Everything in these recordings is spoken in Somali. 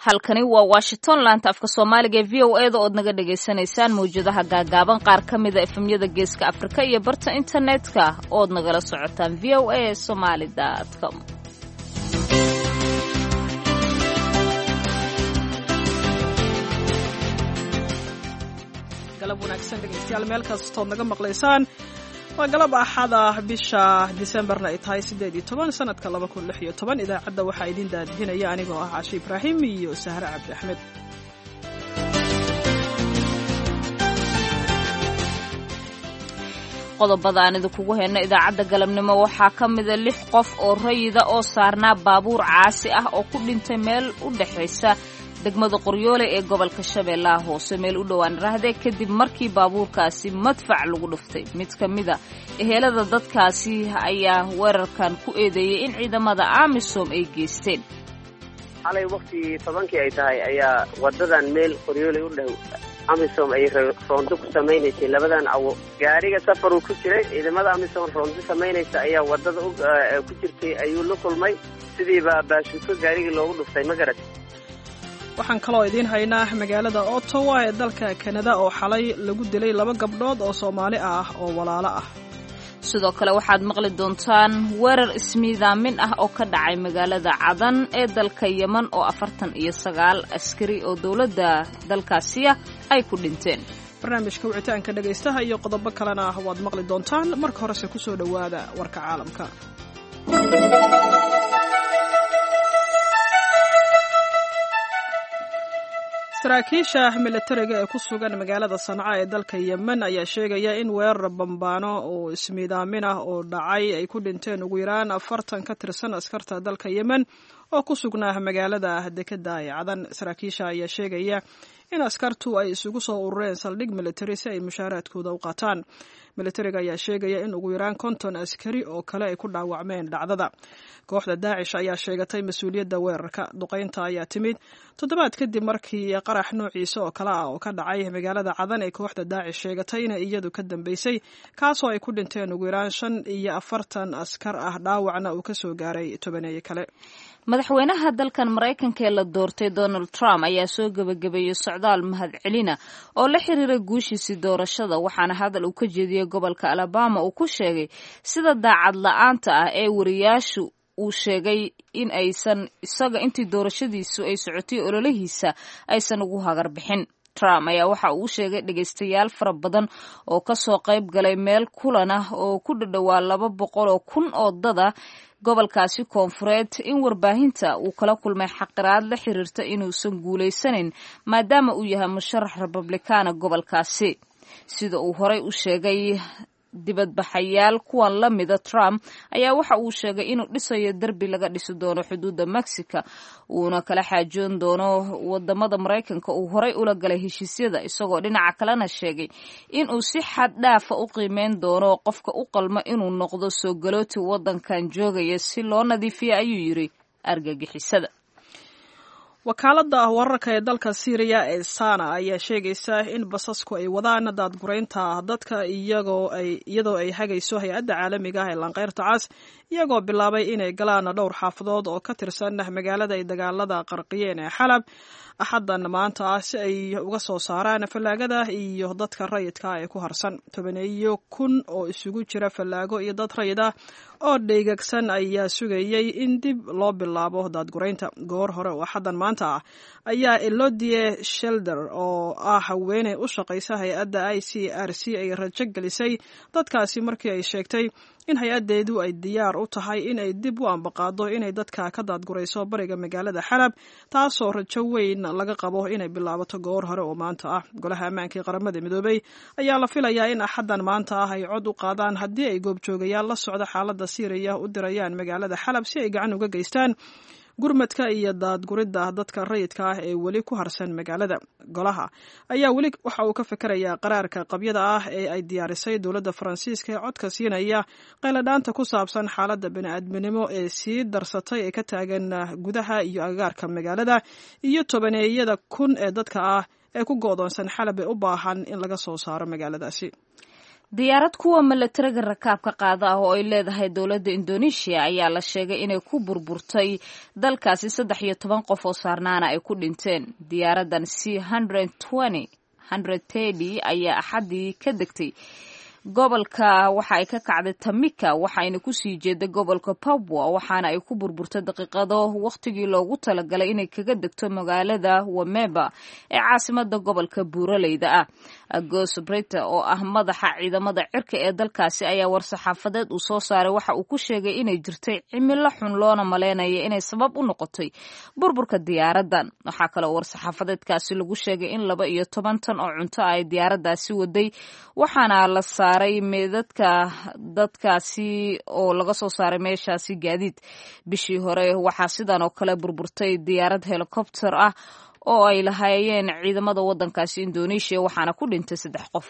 halkani waa washington laanta afka soomaaliga ee v o e da ood naga dhagaysanaysaan mawjadaha gaagaaban qaar ka mida efemyada geeska afrika iyo barta internetka ood nagala socotaan v o a somaali com galab wanaagsan dhegaystayaal meel kastood naga maqlaysaan waa galab axada bisha disembarna ay tahay siddeed iyo toban sanadka laba kun lix iyo toban idaacadda waxaa idiin daadihinaya anigoo ah cashe ibraahim iyo sahre cabdi axmed qodobada aan idinkugu hayno idaacadda galabnimo waxaa ka mida lix qof oo rayida oo saarnaa baabuur caasi ah oo ku dhintay meel u dhexaysa degmada qoryoole ee gobolka shabeellaha hoose meel u dhowaan raahde kadib markii baabuurkaasi madfac lagu dhuftay mid ka mida ehelada dadkaasi ayaa weerarkan ku eedeeyey in ciidamada amisom ay geysteen xalay waktii tobankii ay tahay ayaa wadadan meel qoryoole u dhow amisom ay roondo ku samaynaysay labadan awo gaariga safaruu ku jiray ciidamada amisom roondo samaynaysa ayaa wadada ku jirtay ayuu la kulmay sidiiba baashuuko gaarigii loogu dhuftay ma garat waxaan kaloo idiin haynaa magaalada ottawa ee dalka kanada oo xalay lagu dilay laba gabdhood oo soomaali ah oo walaalo ah sidoo kale waxaad maqli doontaan weerar ismiidaamin ah oo ka dhacay magaalada cadan ee dalka yeman oo afartan iyo sagaal askari oo dowladda dalkaasiya ay ku dhinteen barnaamijka wicitaanka dhegaystaha iyo qodobo kalena waad maqli doontaan marka horese ku soo dhowaada warka caalamka saraakiisha militariga ee ku sugan magaalada sanca ee dalka yemen ayaa sheegaya in weerar bambaano oo ismiidaamin ah oo dhacay ay ku dhinteen ugu yaraan afartan ka tirsan askarta dalka yemen oo ku sugnaa magaalada dekeda ee cadan saraakiisha ayaa sheegaya in askartu ay isugu soo urureen saldhig militari si ay mushaaraadkooda u qaataan militariga ayaa sheegaya in ugu yaraan konton askari oo kale ay ku dhaawacmeen dhacdada kooxda daacish ayaa sheegatay mas-uuliyadda weerarka duqaynta ayaa timid toddobaad kadib markii qarax noociisa oo kale ah oo ka dhacay magaalada cadan ee kooxda daacish sheegatay inay iyadu ka dambeysay kaasoo ay ku dhinteen ugu yaraan shan iyo afartan askar ah dhaawacna uu ka soo gaaray tobaneeye kale madaxweynaha dalkan maraykanka ee la doortay donald trump ayaa soo gebagabeeyey socdaal mahadcelina oo la xiriira guushiisii doorashada waxaana hadal uu ka jeediyey gobolka alabama uu ku sheegay sida daacad la-aanta ah ee wariyaashu uu sheegay in aysan isaga intii doorashadiisu ay socotay ololihiisa aysan ugu hagar bixin trump ayaa waxa uu sheegay dhegaystayaal fara badan oo kasoo qayb galay meel kulan ah oo ku dhadhowaa laba boqol oo kun oo dada gobolkaasi koonfureed in warbaahinta uu kala kulmay xaqiraad la xiriirta inuusan guulaysanayn maadaama uu yahay musharax republikaana gobolkaasi sida uu horey u sheegay dibadbaxayaal kuwan la mida trump ayaa waxa uu sheegay inuu dhisayo derbi laga dhisi doono xuduudda mexico uuna kala xaajoon doono wadamada maraykanka uu horey ula galay heshiisyada isagoo dhinaca kalena sheegay inuu si xad dhaafa u qiimeyn doono qofka u qalma inuu noqdo soo galooti wadankan joogaya si loo nadiifiya ayuu yiri argagixisada wakaaladda wararka ee dalka syriya ee sana ayaa sheegaysa in basasku ay wadaan daadguraynta dadka iyadoo ay hagayso hay-adda caalamiga ah ee lanqeyrta cas iyagoo bilaabay inay galaan dhowr xaafadood oo ka tirsan magaalada ay dagaalada qarqiyeen ee xalab axaddan maanta ah si ay uga soo saaraan fallaagada iyo dadka rayidka ee ku harsan tobaneeyo kun oo isugu jira fallaago iyo dad rayid ah oo dheygagsan ayaa sugayay in dib loo bilaabo daadguraynta goor hore oo axaddan maanta ah ayaa elodie shelder oo ah haweeney u shaqaysa hay-adda i c r c ay rajo gelisay dadkaasi markii ay sheegtay in hay-addeedu ay diyaar u tahay in ay dib u ambaqaado inay dadka ka daadgurayso bariga magaalada xalab taasoo rajo weyn laga qabo inay bilaabato goor hore oo maanta ah golaha ammaanka ee qaramada midoobey ayaa la filayaa in axaddan maanta ah ay cod u qaadaan haddii ay goobjoogayaal la socda xaaladda siiriya u dirayaan magaalada xalab si ay gacan uga geystaan gurmadka iyo daadguridda dadka rayidka ah ee weli ku harsan magaalada golaha ayaa weli waxa uu ka fikerayaa qaraarka qabyada ah ee ay diyaarisay dowladda faransiiska ee codka siinaya qayladhaanta ku saabsan xaaladda bani-aadminimo ee sii darsatay ee ka taagan gudaha iyo agagaarka magaalada iyo tobaneeyada kun ee dadka ah ee ku go'doonsan xalab ee u baahan in laga soo saaro magaaladaasi diyaarad kuwa milatariga rakaabka qaada ah oo ay leedahay dowladda indonesia ayaa la sheegay inay ku burburtay dalkaasi saddex iyo toban qof oo saarnaana ay ku dhinteen diyaaraddan c ayaa axaddii ka degtay gobolka waxa ay ka kacday tamika waxayna kusii jeeday gobolka papua waxaana ay ku burburtay daqiiqado wakhtigii loogu talagalay inay kaga degto magaalada wameba ee caasimada gobolka buuraleyda ah agos brita oo ah madaxa ciidamada cirka ee dalkaasi ayaa war-saxaafadeed uu soo saaray waxa uu ku sheegay inay jirtay cimilo xun loona maleynaya inay sabab u noqotay burburka diyaaradan waxaa kaloo war-saxaafadeedkaasi lagu sheegay in laba iyo toban tan oo cunto ay diyaaradaasi waday waxaana la saaray meedadka dadkaasi oo laga soo saaray meeshaasi gaadiid bishii hore waxaa sidan oo kale burburtay diyaarad helikobter ah oo ay lahaayeen ciidamada waddankaasi indonesia waxaana ku dhintay saddex qof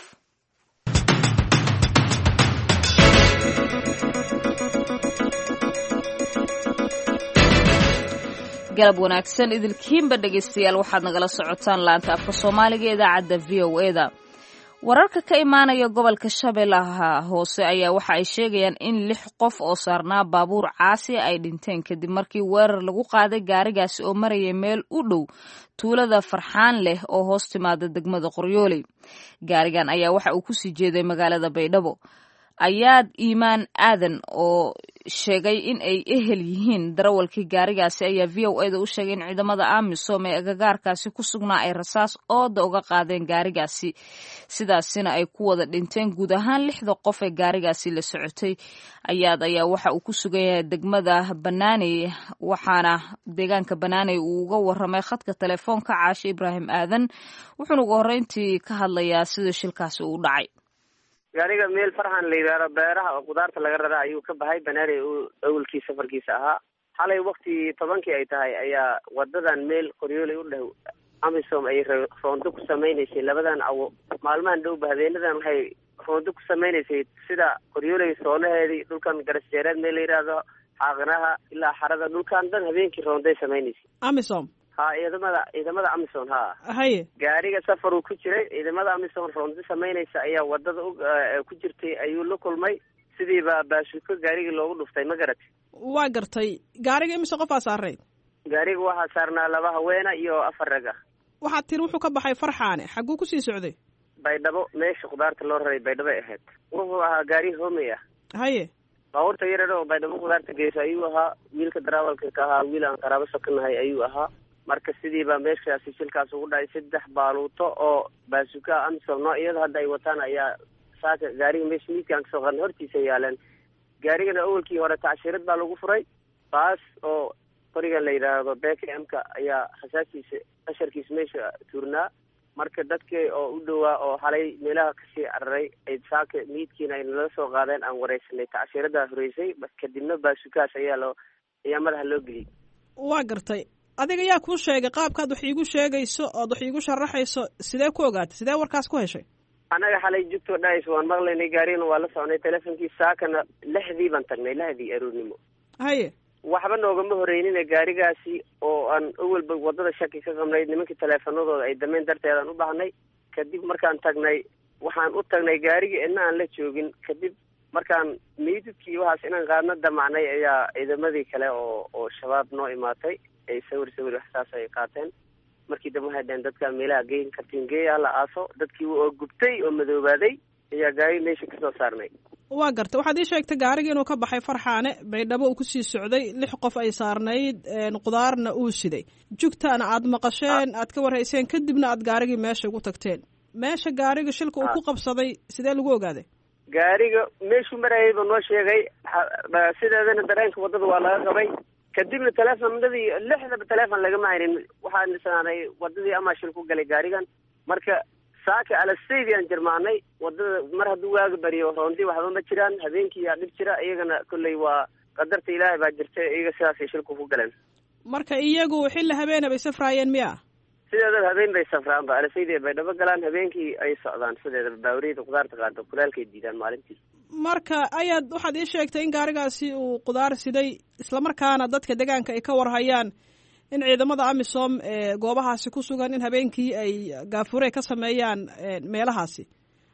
galab wanaagsan idilkiinba dhegaystayaal waxaad nagala socotaan laanta afka soomaaliga ee idaacadda v o eda wararka ka imaanaya gobolka shabeellaha hoose ayaa waxa ay sheegayaan in lix qof oo saarnaa baabuur caasi ay dhinteen kadib markii weerar lagu qaaday gaarigaasi oo maraya meel u dhow tuulada farxaan leh oo hoos timaada degmada qoryooley gaarigan ayaa waxa uu kusii jeeday magaalada baydhabo ayaad iimaan aadan oo sheegay in ay ehel yihiin darawalkii gaarigaasi ayaa v o eda u sheegay in ciidamada amisom ee agagaarkaasi ku sugnaa ay rasaas ooda uga qaadeen gaarigaasi sidaasina ay ku wada dhinteen guud ahaan lixda qof ee gaarigaasi la socotay ayaad ayaa waxa uu ku sugan yahay degmada banaaney waxaana deegaanka banaaney uu uga waramay khadka telefoonka caashe ibraahim aadan wuxuuna ugu horreyntii ka hadlayaa sida shilkaasi uu dhacay gaariga meel farxan la yidhaahdo beeraha oo kudaarta laga raraa ayuu ka baxay banaaney uu awalkii safarkiisa ahaa xalay wakti tobankii ay tahay ayaa wadadan meel qoryooley u dhow amisom ay roondo ku samaynaysay labadan awo maalmahan dhowba habeenadan waxay roondo ku samaynaysay sida qoryooley soonaheedii dhulkan garasjeereed meel la yidhaahdo xaaqinaha ilaa xarada dhulkan dhan habeenkii roonday samaynaysay amisom ha ciidamada ciidamada amison ha haye gaariga safaruu ku jiray ciidamada amison roondo samaynaysa ayaa wadada ku jirtay ayuu la kulmay sidiiba baashuko gaarigii loogu dhuftay ma garat waa gartay gaariga imise qofaa saarnayd gaariga waxaa saarnaa laba haweena iyo afar rag ah waxaad tiri wuxuu ka baxay farxaane xagguu kusii socday baydhabo meesha khudaarta loo raray baydhabay ahayd wuxuu ahaa gaari homey ah haye baabuurta yarar oo baydhabo khudaarta geysa ayuu ahaa wiilka darawalka ka ahaa wiil aan qaraabo sokanahay ayuu ahaa marka sidiiba meeshaasi shilkaas ugu dhacay saddex baaluuto oo baasuka amisom noo iyada hadda ay wataan ayaa saaka gaariga meesha miidkaan kasoo qarnay hortiisa yaaleen gaarigana awalkii hore tacshirad baa lagu furay baas oo qorigan la yidhaahdo beka m-ka ayaa khasaaskiisa qasharkiisa meesha tuurnaa marka dadkii oo u dhowaa oo xalay meelaha kasii cararay ay saaka miidkiina ay nala soo qaadeen aan wareysanay tacshiradaa horeysay kadibna baasukaas ayaa loo ayaa madaxa loo geliyay waa gartay adiga yaa kuu sheegay qaabkaad wax iigu sheegayso ood wax iigu sharaxayso sidee ku ogaatay sidee warkaas ku heshay annaga xalay jugtoo dhahaysa waan maqlaynay gaarigana waa la soconay teleefonkii saakana lixdii baan tagnay lahdii aroornimo haye waxba noogama horeynina gaarigaasi oo aan awalba wadada shaki ka qabnay nimankii teleefanadooda ay dameen darteedaan u baahnay kadib markaan tagnay waxaan u tagnay gaarigii idna aan la joogin kadib markaan meydadkii waxaas inaan qaadna damacnay ayaa ciidamadii kale oo oo shabaab noo imaatay ay sawir sawir wax saas ay qaateen markii dambe waxay dhaheen dadkaa meelaha geyn kartiin geeya hala aaso dadkii oo gubtay oo madoobaaday ayaa gaari meesha kasoo saarnay waa gartay waxaad ii sheegtay gaarigii inuu ka baxay farxaane baydhabo uu kusii socday lix qof ay saarnayd qudaarna uu siday jugtaana aad maqasheen aad ka warhayseen kadibna aad gaarigii meesha ugu tagteen meesha gaariga shilka uu ku qabsaday sidee lagu ogaaday gaariga meeshuu marayayba noo sheegay sideedana dareenka waddada waa laga qabay kadibna teleefonadii lixdaba teleefon lagama haynin waxaan isnaanay wadadii amaa shil ku galay gaarigan marka saaka alasaydi aan jirmaanay wadada mar hadduu waaga bariyo roondii waxba ma jiraan habeenkii yaa dhib jira iyagana kolley waa qadarta ilaahay baa jirta iyaga sidaasay shilku ku galeen marka iyagu xilli habeena bay safraayeen miya sideedaba habeen bay safraan ba alasaydi bay dhabo galaan habeenkii ay socdaan sideedaba baawriyada kudaarta qaado kulaalkay diidaan maalintii marka ayaad waxaad ii sheegtay in gaarigaasi uu qudaar siday islamarkaana dadka deegaanka ay ka warhayaan in ciidamada amisom ee goobahaasi ku sugan in habeenkii ay gaafure ka sameeyaan meelahaasi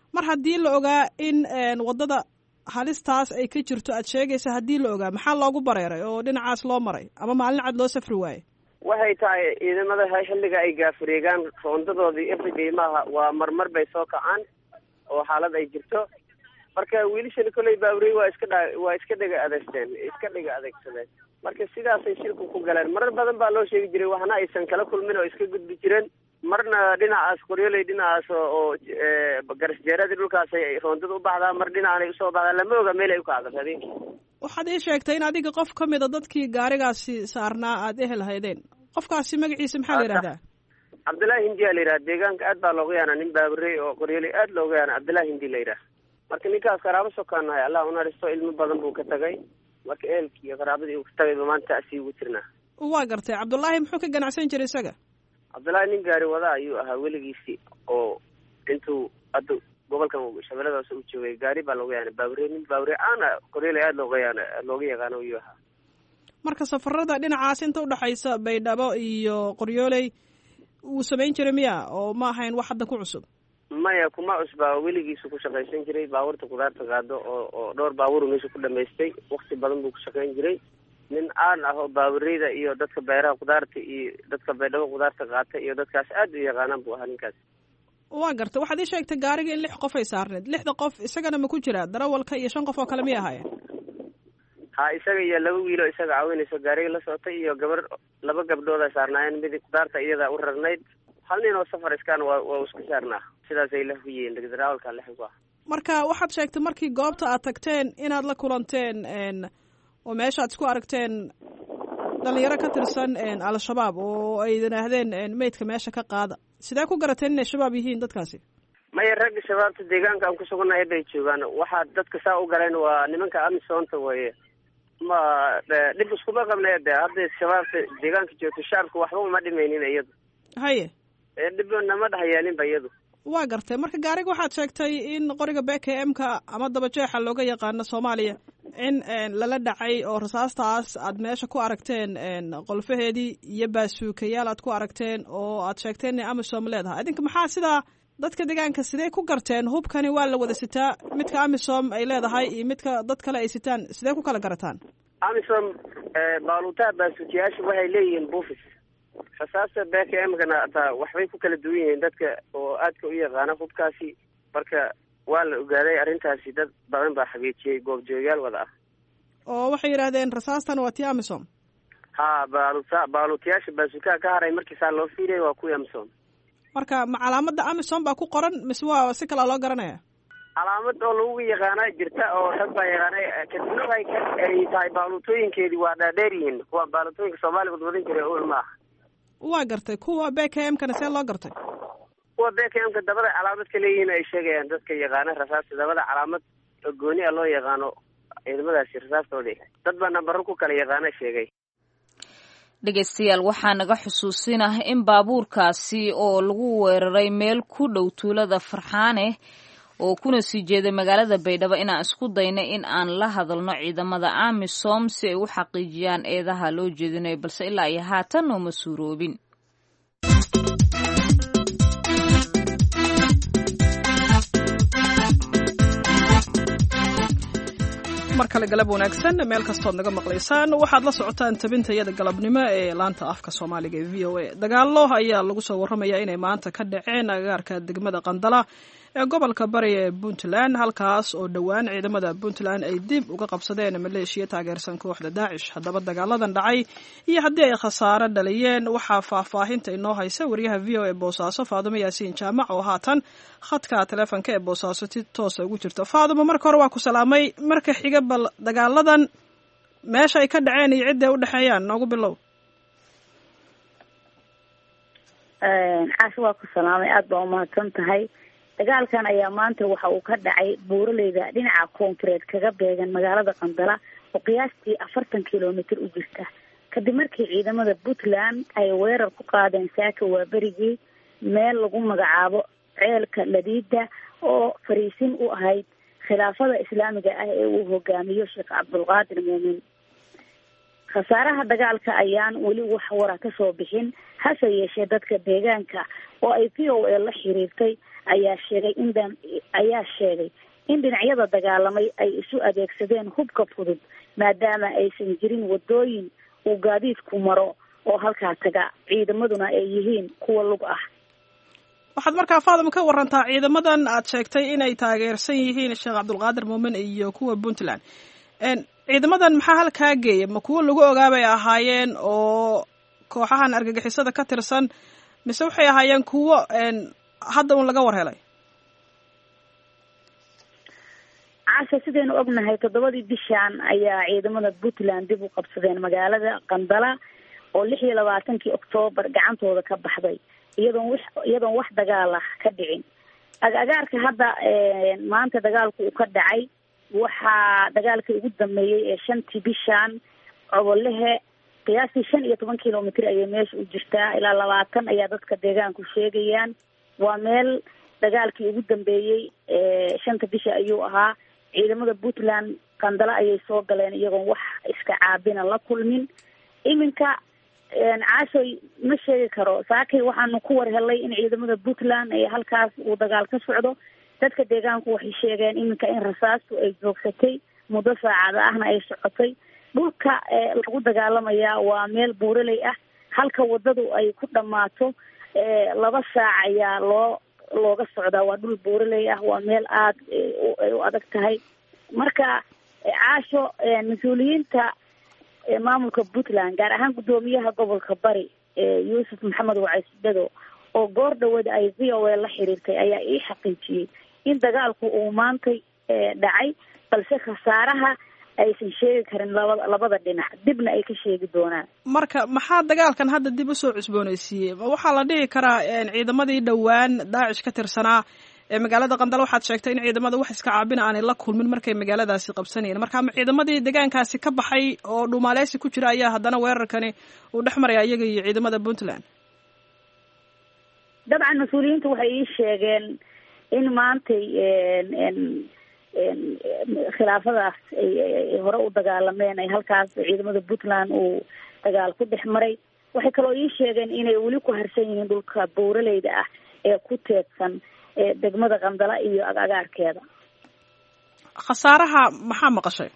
mar haddii la ogaa in waddada halistaas ay ka jirto aad sheegaysa haddii la ogaa maxaa loogu bareeray oo dhinacaas loo maray ama maalin cad loo safri waaye waxay tahay ciidamada xilliga ay gaafureegaan roondadoodii everyday maaha waa marmar bay soo kacaan oo xaalad ay jirto marka wiilashani kolley baaburey waa iska dha waa iska dhega adeegteen iska dhega adeegsadeen marka sidaasay shirku ku galeen marar badan baa loo sheegi jiray waxna aysan kala kulmin oo iska gudbi jireen marna dhinacaas qoryoley dhinacaas oo garasjeeradii dhulkaasay roondada u baxdaa mar dhinacanay usoo baxdaa lama oga meel ay u kacdo habeenkii waxaad ii sheegtay in adiga qof ka mid a dadkii gaarigaasi saarnaa aada ehel haydeen qofkaasi magaciisa maxaa la yidhahdaa cabdullaahi hindi a la yidhaha deegaanka aad baa looga yaana nin baaburey oo qoryoley aad looga yaana cabdullaahi hindi la yidhaha marka ninkaas qaraabo sokaanahay allah unaristo ilmo badan buu ka tagay marka ehelkii iyo qaraabadii uu ka tagayba maanta asii ugu jirnaa waa gartay cabdullaahi muxuu ka ganacsan jiray isaga cabdullaahi nin gaari wada ayuu ahaa weligiisii oo intuu hadda gobolkan shabeelladaas u joogay gaari baa looga yaana baabure nin baabure aana qoryoley aada looga yaana looga yaqaano ayuu ahaa marka safarada dhinacaas inta udhexaysa baydhabo iyo qoryooley wuu samayn jiray miya oo ma ahayn wax hadda ku cusub maya kuma cusbaa weligiisu ku shaqaysan jiray baabuurta kudaarta qaado oo oo dhowr baabuur meesha ku dhamaystay wakti badan buu ku shaqayn jiray nin aan ah oo baabureyda iyo dadka beeraha kudaarta iyo dadka baydhabo kudaarta qaata iyo dadkaas aad u yaqaanaan buu ahaa ninkaas waa gartay waxaad ii sheegtay gaariga in lix qof ay saarneed lixda qof isagana ma ku jiraa darawalka iyo shan qof oo kale miyay ahaayeen ha isaga iyo laba wiilo isaga caawinayso gaariga la socotay iyo gabar laba gabdhood ay saarnaayeen midi kudaarta iyada u rarnayd hal nin oo safar iskaan waa waa isku saarnaa sidaasay la huyeen darawalka lix ku ah marka waxaad sheegtay markii goobta aad tagteen inaad la kulanteen oo meesha aad isku aragteen dhalinyaro ka tirsan al-shabaab oo ay yidhaahdeen meydka meesha ka qaada sidee ku garateen inay shabaab yihiin dadkaasi maya ragga shabaabta deegaanka aan ku sugannahay bay joogaan waxaa dadka saa u galeen waa nimanka amisoonta weye ma dhib iskuma qabnay de hadda shabaabta deegaanka joogto shacabka waxba uma dhimaynin iyadu haye dhib nama dhexyaalinba iyadu waa gartay marka gaariga waxaad sheegtay in qoriga b k m ka ama dabajeexa looga yaqaano soomaaliya in lala dhacay oo rasaastaas aad meesha ku aragteen qolfaheedii iyo baasuukayaal aad ku aragteen oo aad sheegteen inay amisom leedahay idinka maxaa sidaa dadka deegaanka sidee ku garteen hubkani waa la wada sitaa midka amisom ay leedahay iyo midka dad kale ay sitaan sidee ku kala garataan amisom baaluutaha baasuukayaasha waxay leeyihiin buufis rasaasta b k m kana ataa waxbay ku kala duwan yihiin dadka oo aadka u yaqaana hubkaasi marka waa la ogaaday arrintaasi dad badan baa xageejiyey goobjoogayaal wada ah oo waxay yidhahdeen rasaastan waa tii amisom ha baaluta baaluutayaasha baasuukaha ka haray markiisaa loo fiiriyay waa kuwii amisom marka ma calaamada amisom baa ku qoran mise waa si kalaa loo garanaya calaamad oo lagu yaqaana jirta oo rag baa yaqaanay kadibna ay ay tahay baaluutooyinkeedii waa dhaadheer yihiin kuwa baaluutooyinka soomaaliya wadwadan jiray ul ma aha waa gartay kuwa b k m kana see loo gartay kuwa b k m ka dabada calaamad ka leeyihiin ay sheegayaan dadka yaqaana rasaasta dabada calaamad oo gooni a loo yaqaano ciidamadaasi rasaastoodii dad baa nambaro ku kala yaqaana sheegay dhegaystayaal waxaa naga xusuusinah in baabuurkaasi oo lagu weeraray meel ku dhow tuulada farxaane oo kuna sii jeeday magaalada baydhabo inaan isku dayna in aan la hadalno ciidamada amisom si ay u xaqiijiyaan eedaha loo jeedinayo balse ilaa iyo haatan nooma suuroobin mar kale galab wanaagsan meel kastood naga maqlaysaan waxaad la socotaan tabintayada galabnimo ee laanta afka soomaaliga ee v o a dagaalo ayaa lagu soo warramayaa inay maanta ka dhaceen agagaarka degmada qandala ee gobolka bari ee puntland halkaas oo dhowaan ciidamada puntland ay dib uga qabsadeen maleeshiya taageersan kooxda daacish haddaba dagaaladan dhacay iyo haddii ay khasaaro dhaliyeen waxaa faahfaahinta inoo haysa wariyaha v o e boosaaso faadumo yaasiin jaamac oo haatan khadka taleefonka ee boosaaso si toosa ugu jirto faadumo marka hore waa ku salaamay marka xiga bal dagaaladan meesha ay ka dhaceen iyo cidday u dhexeeyaan noogu bilow xaas waa ku salaamay aada baa umahadsan tahay dagaalkan ayaa maanta waxa uu ka dhacay buuraleyda dhinaca koonfureed kaga beegan magaalada qandala oo qiyaastii afartan kilomitr u jirta kadib markii ciidamada puntland ay weerar ku qaadeen saaka waaberigii meel lagu magacaabo ceelka ladiida oo fariisin u ahayd khilaafada islaamiga ah ee uu hogaamiyo sheekh cabdulqaadir muumin khasaaraha dagaalka ayaan weli wax wara kasoo bixin hase yeeshee dadka deegaanka oo ay v o a la xiriirtay ayaa sheegay in dhan ayaa sheegay in dhinacyada dagaalamay ay isu adeegsadeen hubka fudud maadaama aysan jirin wadooyin uu gaadiidku maro oo halkaa taga ciidamaduna ay yihiin kuwa lug ah waxaad markaa faadima ka warantaa ciidamadan aad sheegtay inay taageersan yihiin sheekh cabdulqaadir muumin iyo kuwa puntland ciidamadan maxaa halkaa geeya ma kuwo lagu ogaabay ahaayeen oo kooxahan argagixisada ka tirsan mise waxay ahaayeen kuwo hadda un laga war helay casha sidaynu ognahay toddobadii bishan ayaa ciidamada puntland dib u qabsadeen magaalada qandala oo lix iyo labaatankii oktoobar gacantooda ka baxday iyadoon wax iyadoon wax dagaal ah ka dhicin agagaarka hadda maanta dagaalku uu ka dhacay waxaa dagaalkii ugu dambeeyey ee shantii bishan cobolehe qiyaastii shan iyo toban kilomitr ayay meesha u jirtaa ilaa labaatan ayaa dadka deegaanku sheegayaan waa meel dagaalkii ugu dambeeyey shanta bisha ayuu ahaa ciidamada puntland qandalo ayay soo galeen iyagoon wax iska caabina la kulmin iminka caashoy ma sheegi karo saakay waxaanu ku war helay in ciidamada puntland ee halkaas uu dagaal ka socdo dadka deegaanku waxay sheegeen iminka in rasaastu ay joogsatay muddo saacada ahna ay socotay dhulka lagu dagaalamayaa waa meel buuraley ah halka wadadu ay ku dhammaato laba saac ayaa loo looga socdaa waa dhul buuraley ah waa meel aada ay u adag tahay marka caasho mas-uuliyiinta maamulka puntland gaar ahaan guddoomiyaha gobolka bari yuusuf maxamed wacaysdhado oo goor dhawada ay v o a la xiriirtay ayaa ii xaqiijiyey in dagaalku uu maantay dhacay balse khasaaraha aysan sheegi karin labada labada dhinac dibna ay ka sheegi doonaan marka maxaa dagaalkan hadda dib usoo cusbooneysiiyey ma waxaa la dhihi karaa ciidamadii dhowaan daacish ka tirsanaa ee magaalada qandalo waxaad sheegtay in ciidamada wax iska caabina aanay la kulmin markay magaaladaasi qabsanayeen marka ma ciidamadii deegaankaasi ka baxay oo dhumaaleysi ku jira ayaa haddana weerarkani uu dhex maraya iyaga iyo ciidamada puntland dabcan mas-uuliyiintu waxay ii sheegeen in maantay khilaafadaas ay hore u dagaalameen ay halkaas ciidamada puntland uu dagaal ku dhex maray waxay kaloo ii sheegeen inay weli ku harsan yihiin dhulka buuraleyda ah ee ku teedsan degmada qandala iyo agagaarkeeda khasaaraha maxaa maqashay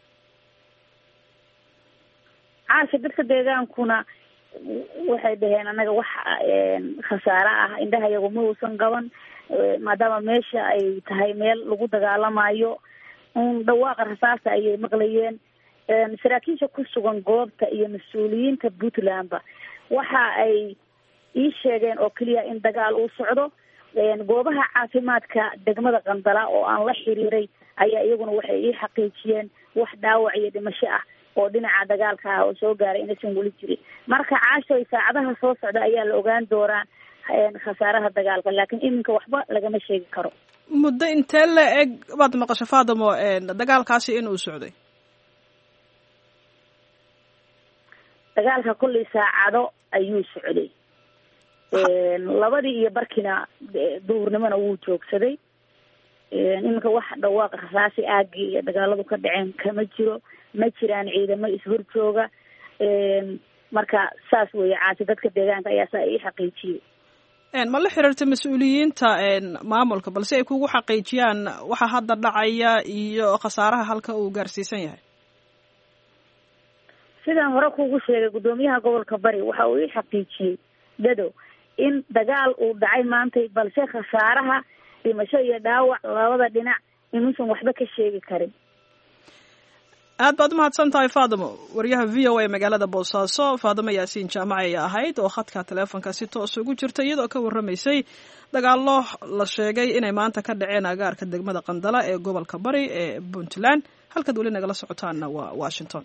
caasha dadka deegaankuna waxay dhaheen annaga wax khasaare ah indhaha iyagu ma uusan qaban maadaama meesha ay tahay meel lagu dagaalamayo un dhawaaqa rasaasta ayay maqlayeen saraakiisha ku sugan goobta iyo mas-uuliyiinta puntlandba waxa ay ii sheegeen oo keliya in dagaal uu socdo goobaha caafimaadka degmada qandala oo aan la xiriiray ayaa iyaguna waxay ii xaqiijiyeen wax dhaawac iyo dhimasho ah oo dhinaca dagaalka ah oo soo gaaray inaysan weli jirin marka caashoy saacadaha soo socda ayaa la ogaan doonaa khasaaraha dagaalka laakiin iminka waxba lagama sheegi karo muddo intee la eg baad maqasho faadamo dagaalkaasi in uu socday dagaalka kollay saacado ayuu socday labadii iyo barkina duhurnimona wuu joogsaday iminka wax dhawaaqa rasaasi aagii iyo dagaaladu ka dhaceen kama jiro ma jiraan ciidamo is-horjooga marka saas weeye caasi dadka deegaanka ayaa saa ii xaqiijiyey ma la xiriirta mas-uuliyiinta maamulka balse ay kugu xaqiijiyaan waxa hadda dhacaya iyo khasaaraha halka uu gaarsiisan yahay sidaan hore kugu sheegay guddoomiyaha gobolka bari waxa uu ii xaqiijiyey dado in dagaal uu dhacay maantay balse khasaaraha dhimasho iyo dhaawac labada dhinac inuusan waxba ka sheegi karin aad baad umahadsan tahay faadimo waryaha v o a magaalada boosaaso faadimo yaasiin jaamac ay ahayd oo khadka taleefonka si toos ugu jirta iyadoo ka warramaysay dagaallo la sheegay inay maanta ka dhaceen agaarka degmada qandala ee gobolka bari ee puntland halkaad weli nagala socotaanna waa washington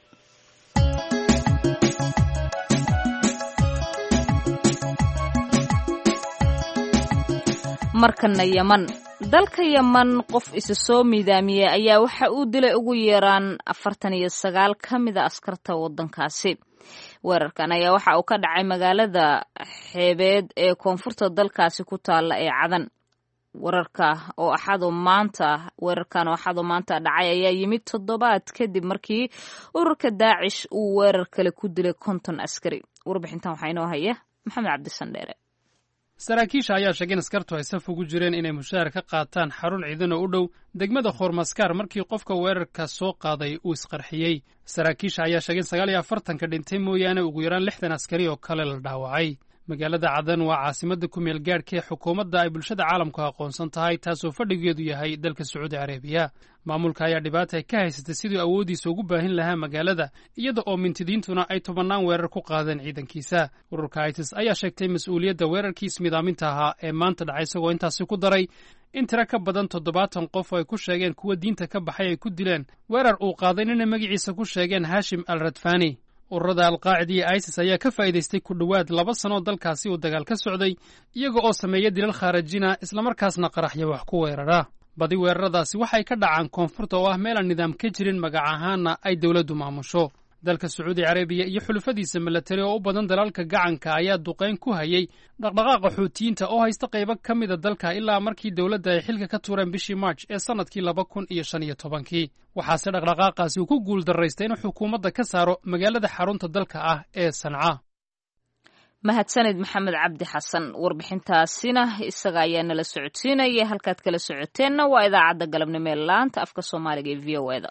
markana yeman dalka yeman qof isa soo miidaamiyey ayaa waxa uu dilay ugu yaraan afartan iyo sagaal ka mida askarta waddankaasi weerarkan ayaa waxa uu ka dhacay magaalada xeebeed ee koonfurta dalkaasi ku taalla ee cadan wararka oo axado maanta weerarkan oo axado maanta dhacay ayaa yimid toddobaad kadib markii ururka daacish uu weerar kale ku dilay konton askari warbixintan waxaa inoo haya maxamed cabdisandheere saraakiisha ayaa sheegay in askartu ay saf ugu jireen inay mushaar ka qaataan xarun ciidan oo u dhow degmada khoormaskaar markii qofka weerarka soo qaaday uu isqarxiyey saraakiisha ayaa sheegay in sagaal iyo afartanka dhintay mooyaane ugu yaraan lixdan askari oo kale la dhaawacay magaalada cadan waa caasimadda ku meel gaadhka ee xukuumadda ay bulshada caalamku aqoonsan tahay taasoo fadhigeedu yahay dalka sacuudi carabiya maamulka ayaa dhibaata ka haysatay siduu awooddiisa ugu baahin lahaa magaalada iyada oo mintidiintuna ay tobannaan weerar ku qaadeen ciidankiisa ururka itis ayaa sheegtay mas-uuliyadda weerarkii ismidaaminta ahaa ee maanta dhacay isagoo intaasi ku daray in tiro ka badan toddobaatan qof oo ay ku sheegeen kuwa diinta ka baxay ay ku dileen weerar uu qaaday nina magaciisa ku sheegeen hashim al radfani ururada alqaacida iyo isis ayaa ka faa'iidaystay ku dhowaad laba sanoo dalkaasi uu dagaal ka socday iyaga oo sameeya dilal khaarajina islamarkaasna qaraxya wax ku weerara badi weeraradaasi waxay ka dhacaan koonfurta oo ah meelaan nidaam ka jirin magac ahaanna ay dowladdu maamusho dalka sacuudi carabiya iyo xulufadiisa milatari oo u badan dalalka gacanka ayaa duqayn ku hayay dhaqdhaqaaqa xuutiyiinta oo haysta qaybo ka mida dalka ilaa markii dowladda ay xilka ka tuureen bishii march ee sannadkii laba kun iyo shan iyo tobankii waxaase dhaqdhaqaaqaasi uu ku guul darraystay inuu xukuumadda ka saaro magaalada xarunta dalka ah ee sanca mahadsanid maxamed cabdi xasan warbixintaasina isaga ayaa nala socodsiinaya halkaad kala socoteenna waa idaacadda galabnimo ee laanta afka soomaaliga ee v o eda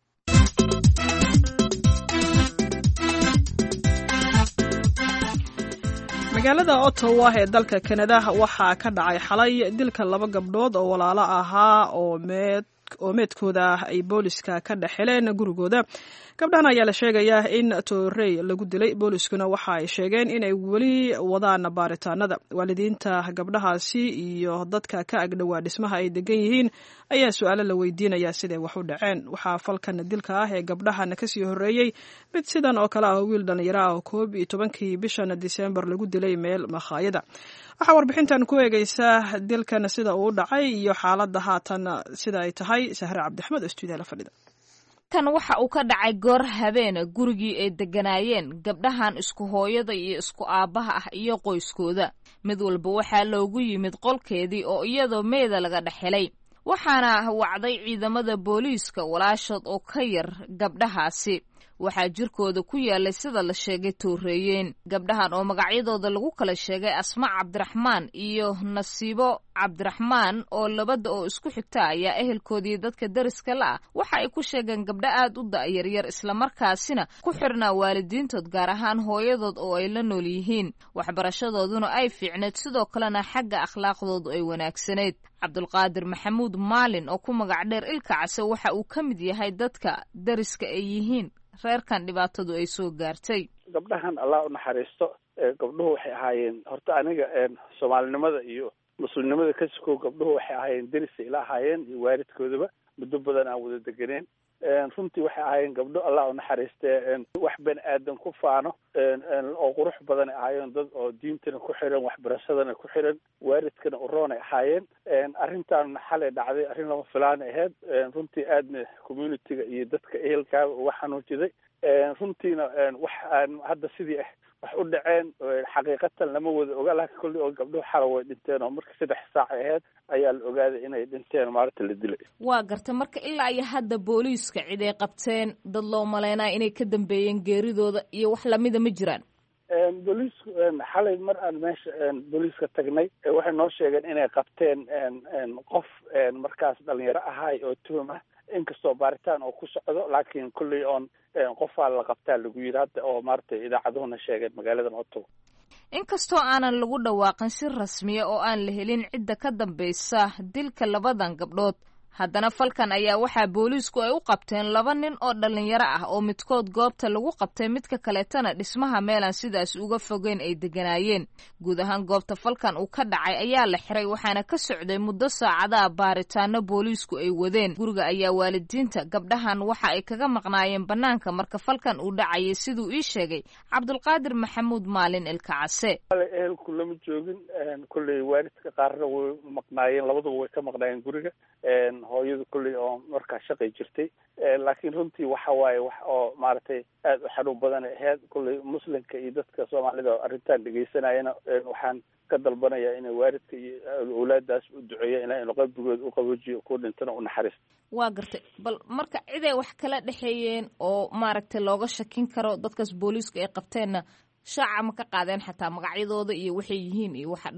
magaalada ottawa ee dalka kanada waxaa ka dhacay xalay dilka laba gabdhood oo walaalo ahaa oo meed oo meedkooda ay booliska ka dhex heleen gurigooda gabdhahan ayaa la sheegayaa in toorey lagu dilay booliskuna waxa ay sheegeen inay weli wadaan baaritaanada waalidiinta gabdhahaasi iyo dadka ka agdhowaa dhismaha ay degan yihiin ayaa su-aalo la weydiinaya siday wax u dhaceen waxaa falkan dilka ah ee gabdhahan kasii horeeyey mid sidan oo kale ah wiil dhallinyaro ah oo koob iyo tobankii bishan disembar lagu dilay meel makhaayada waxaa warbixintan ku eegeysaa dilkan sida uu dhacay iyo xaaladda haatan sida ay tahay sahre cabdixmed oo stuudiyaha la fadhida kan waxa uu ka dhacay goor habeena gurigii ay degganaayeen gabdhahan isku hooyada iyo isku aabbaha ah iyo qoyskooda mid walba waxaa loogu yimid qolkeedii oo iyadoo meeda laga dhex helay waxaana wacday ciidamada booliiska walaashood oo ka yar gabdhahaasi waxaa jirkooda ku yaalay sida la sheegay tooreeyeen gabdhahan oo magacyadooda lagu kala sheegay asma cabdiraxmaan iyo nasiibo cabdiraxmaan oo labada oo isku xigta ayaa ehelkoodii dadka dariska la ah waxa ay ku sheegeen gabdho aad u da'yaryar islamarkaasina ku xirnaa waalidiintood gaar ahaan hooyadood oo ay la nool yihiin waxbarashadooduna ay fiicneed sidoo kalena xagga akhlaaqdoodu ay wanaagsanayd cabdulqaadir maxamuud maalin oo ku magac dheer ilka case waxa uu ka mid yahay dadka dariska ay yihiin reerkan dhibaatadu ay soo gaartay gabdhahan allah u naxariisto gabdhuhu waxay ahaayeen horta aniga soomaalinimada iyo muslimnimada ka sukow gabdhuhu waxay ahaayeen derisa ila ahaayeen iyo waalidkoodaba muddo badan aan wada deganeen runtii waxay ahaayeen gabdho allah u naxariistee wax bani aadan ku faano oo qurux badan ay ahaayeen dad oo diintana ku xiran waxbarashadana ku xiran waalidkana uroonay ahaayeen arrintan xalay dhacday arrin lama filaan ahayd runtii aadna communitiga iyo dadka ehelkaaba uga xanuujiday runtiina wax aan hadda sidii ah wax u dhaceen xaqiiqatan lama wada oga laakiin kolley oo gabdhuhu xala way dhinteen oo marka saddex saac ahayd ayaa la ogaaday inay dhinteen maalinta la dilay waa garta marka ilaa iyo hadda booliiska cid ay qabteen dad loo malaynaya inay ka dambeeyeen geeridooda iyo wax lamida ma jiraan booliisku xalay mar aan meesha booliiska tagnay waxay noo sheegeen inay qabteen qof markaas dhalinyaro ahaay oo tuhum ah inkastoo baaritaan oo ku socdo laakiin kolley oon qofaa la qabtaa lagu yidhi hadda oo maaragtay idaacaduhuna sheegeen magaaladan ottawa inkastoo aanan lagu dhawaaqin si rasmiya oo aan la helin cidda ka dambaysa dilka labadan gabdhood haddana falkan ayaa waxaa booliisku ay u qabteen laba nin oo dhallinyaro ah oo midkood goobta lagu qabtay midka kaleetana dhismaha meelaan sidaas uga fogeyn ay degganaayeen guud ahaan goobta falkan uu ka dhacay ayaa la xiray waxaana ka socday muddo saacadaha baaritaano booliisku ay wadeen guriga ayaa waalidiinta gabdhahan waxa ay kaga maqnaayeen bannaanka marka falkan uu dhacayay siduu ii sheegay cabdulqaadir maxamuud maalin ilkacase ehelku lama joogin kolley waalidka qaarna way maqnaayeen labaduba way ka maqnaayeen guriga hooyadu kolley oo markaa shaqay jirtay laakiin runtii waxa waaye wax oo maaragtay aad u xanuun badan ahayd kolley muslimka iyo dadka soomaalida oo arrintan dhegeysanayana waxaan ka dalbanaya inay waalidka iyo awlaadaas u duceeya ina inu qalbigooda u qaboojiyo ku dhintana u naxariisto waa gartay bal marka ciday wax kala dhexeeyeen oo maaragtay looga shakin karo dadkaas booliisku ay qabteenna shaaca ma ka qaadeen xataa magacyadooda iyo waxay yihiin iyo waxa dhan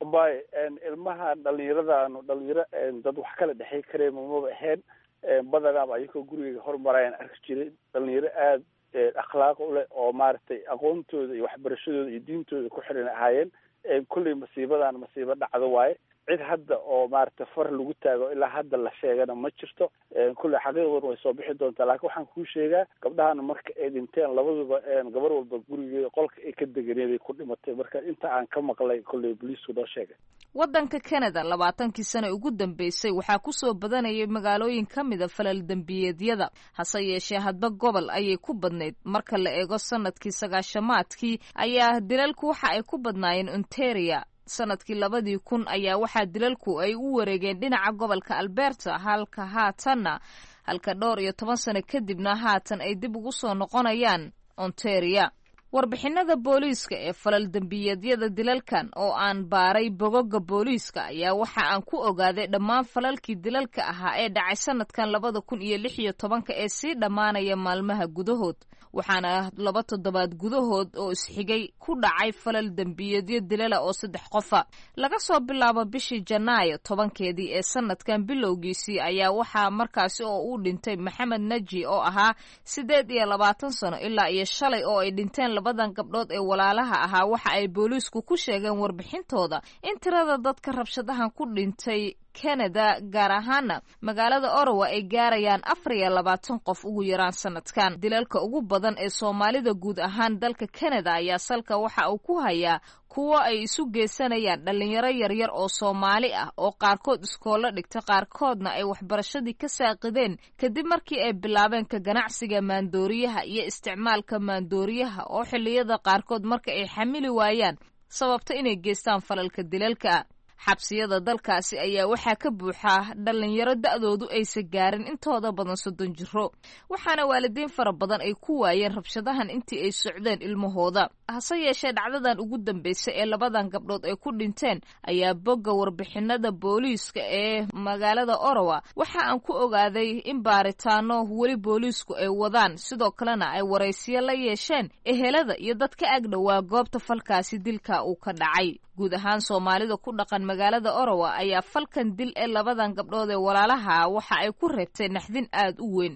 bay ilmaha dhalinyaradaanu dhalinyaro dad wax kala dhexey kareen mamaba ahayn badanaaba ayagoo gurigeyga hormarayaan arki jiray dhalinyaro aada akhlaaq uleh oo maaragtay aqoontooda iyo waxbarashadooda iyo diintooda ku xiran ahaayeen kulley masiibadan masiibo dhacdo waaye cid hadda oo maaragtay far lagu taago ilaa hadda la sheegana ma jirto kulley xaqiiqduna way soo bixi doontaa laakiin waxaan kuu sheegaa gabdhahana marka ay dhinteen labaduba gabar walba gurigeeda qolka ay ka deganeeday ku dhimatay marka inta aan ka maqlay kulley boliisku noo sheegay waddanka canada labaatankii sane ugu dambeysay waxaa ku soo badanayay magaalooyin ka mida falal dembiyeedyada hase yeeshee hadba gobol ayay ku badnayd marka la eego sanadkii sagaashamaadkii ayaa dilalku waxa ay ku badnaayeen ontaria sanadkii labadii kun ayaa waxaa dilalku ay u wareegeen dhinaca gobolka alberta halka haatanna halka dhowr iyo toban sano kadibna haatan ay dib ugu soo noqonayaan ontaria warbixinada booliiska ee falal dembiyeedyada dilalkan oo aan baaray bogoga booliiska ayaa waxa aan ku ogaaday dhammaan falalkii dilalka ahaa ee dhacay sanadkan labada kun iyo lix iyo tobanka ee sii dhammaanaya maalmaha gudahood waxaana laba toddobaad gudahood oo isxigay ku dhacay falal dembiyeedyo dilala oo saddex qofa laga soo bilaabo bishii janaayo tobankeedii ee sanadkan bilowgiisii ayaa waxaa markaasi oo uu dhintay maxamed naji oo ahaa siddeed iyo labaatan sano ilaa iyo shalay oo ay dhinteen labadan gabdhood ee walaalaha ahaa waxa ay booliisku ku sheegeen warbixintooda in tirada dadka rabshadahan ku dhintay canada gaar ahaana magaalada orowa ay gaarayaan afar iyo labaatan qof ugu yaraan sanadkan dilalka ugu badan ee soomaalida guud ahaan dalka canada ayaa salka waxa uu ku hayaa kuwo ay isu geysanayaan dhalinyaro yaryar oo soomaali ah oo qaarkood iskoollo dhigta qaarkoodna ay waxbarashadii ka saaqideen kadib markii ay bilaabeen ka ganacsiga maandooriyaha iyo isticmaalka maandooriyaha oo xilliyada qaarkood marka ay xamili waayaan sababta inay geystaan falalka dilalka xabsiyada dalkaasi ayaa waxaa ka buuxaa dhalinyaro da-doodu aysa gaarin intooda badan soddon jiro waxaana waalidiin fara badan ay ku waayeen rabshadahan intii ay socdeen ilmahooda hase yeeshee dhacdadan ugu dambeysay ee labadan gabdhood ay ku dhinteen ayaa bogga warbixinada booliiska ee magaalada orowa waxa aan ku ogaaday in baaritaano weli booliisku ay wadaan sidoo kalena ay waraysiyo la yeesheen ehelada iyo dad ka agdhowaa goobta falkaasi dilka uu ka dhacay guud ahaan soomaalida ku dhaqan magaalada orowa ayaa falkan dil ee labadan gabdhood ee walaalaha waxa ay ku reebtay naxdin aada u weyn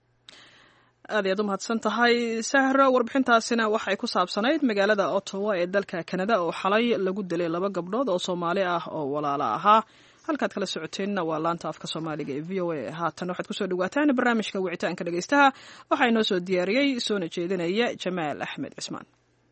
aad ayaad u mahadsan tahay sahro warbixintaasina waxay ku saabsanayd magaalada ottawa ee dalka kanada oo xalay lagu dilay laba gabdhood oo soomaali ah oo walaalo ahaa halkaad kala socoteenna waa laanta afka soomaaliga ee v o a haatan waxaad kusoo dhawaataan barnaamijka wicitaanka dhegeystaha waxaa inoo soo diyaariyey soona jeedinaya jamaal axmed cismaan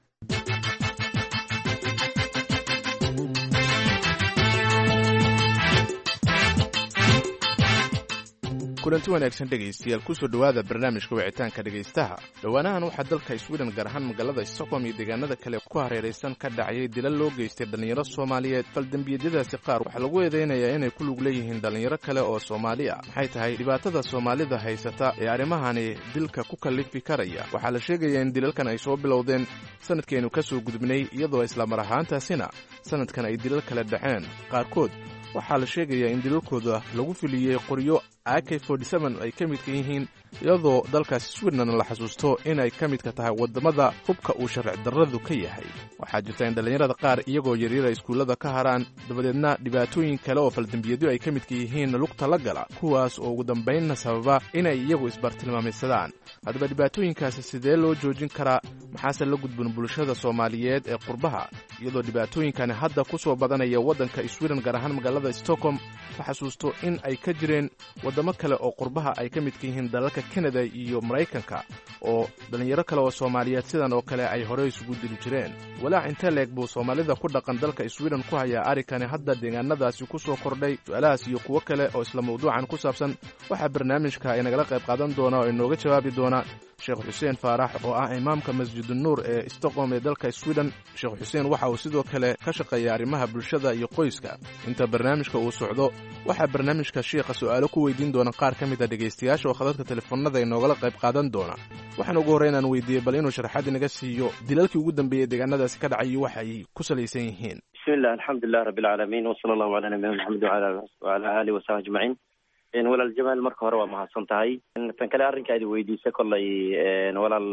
kulanti wanaagsan dhegaystayaal kusoo dhowaada barnaamijka wicitaanka dhegaystaha dhowaanahan waxaa dalka swiden gaar ahaan magaalada stockholm iyo deegaanada kale ku hareeraysan ka dhacayay dilal loo geystay dhallinyaro soomaaliyeed faldembiyadadaasi qaar waxaa lagu eedaynayaa inay ku lug leeyihiin dhallinyaro kale oo soomaali ah maxay tahay dhibaatada soomaalida haysata ee arrimahani dilka ku kallifi karaya waxaa la sheegayaa in dilalkan ay soo bilowdeen sanadkeenu ka soo gudubnay iyadoo islamar ahaantaasina sanadkan ay dilal kale dhaceen qaarkood waxaa la sheegayaa in dilalkooda lagu filiyey qoryo ak ay ka midka yihiin iyadoo dalkaasi swidnan la xasuusto inay ka midka tahay waddamada hubka uu sharci darradu ka yahay waxaa jirta in dhallinyarada qaar iyagoo yaryara iskuullada ka haraan dabadeedna dhibaatooyin kale oo faldembiyadyo ay ka midka yihiin lugta la gala kuwaas oo ugu dambaynna sababa inay iyagu isbartilmaameysadaan haddaba dhibaatooyinkaasi sidee loo joojin karaa maxaase la gudbun bulshada soomaaliyeed ee qurbaha iyadoo dhibaatooyinkani hadda ku soo badanaya waddanka swiden gaar ahaan magaalada stockholm la xasuusto in ay ka jireen waddamo kale oo qurbaha ay ka midka yihiin dalalka kanada iyo maraykanka oo dhallinyaro kale oo soomaaliyeed sidan oo kale ay horey isugu dili jireen walaac intee leeg buu soomaalida ku dhaqan dalka swiden ku hayaa arrinkani hadda deegaanadaasi ku soo kordhay su-aalahaas iyo kuwo kale oo isla mawduucan ku saabsan waxaa barnaamijka inagala qayb qaadan doona oo inooga jawaabi doona sheekh xuseen faarax oo ah imaamka masjidunuur ee stockholm ee dalka swiden sheekh xuseen waxa uu sidoo kale ka shaqeeya arrimaha bulshada iyo qoyska inta barnaamijka uu socdo waxaa barnaamijka shiikha su'aalo ku weydiin doona qaar ka mid a dhegaystayaasha oo khadadka telefoonada inoogala qayb qaadan doona waxaan ugu horreyn aan weydiiyey bal inuu sharaxaad inaga siiyo dilalkii ugu dambeeyey deegaanadaasi ka dhacay iyo waxa ay ku salaysan yihiin bismillah alxamdulilah rabbi alcaalamiin wsala allahu calaa nabiyina maxamed wacala aalihi wasaxbi ajmaciin walaal jamaal marka hore waa mahadsan tahay tan kale arrinka ad weydiisa kollay walaal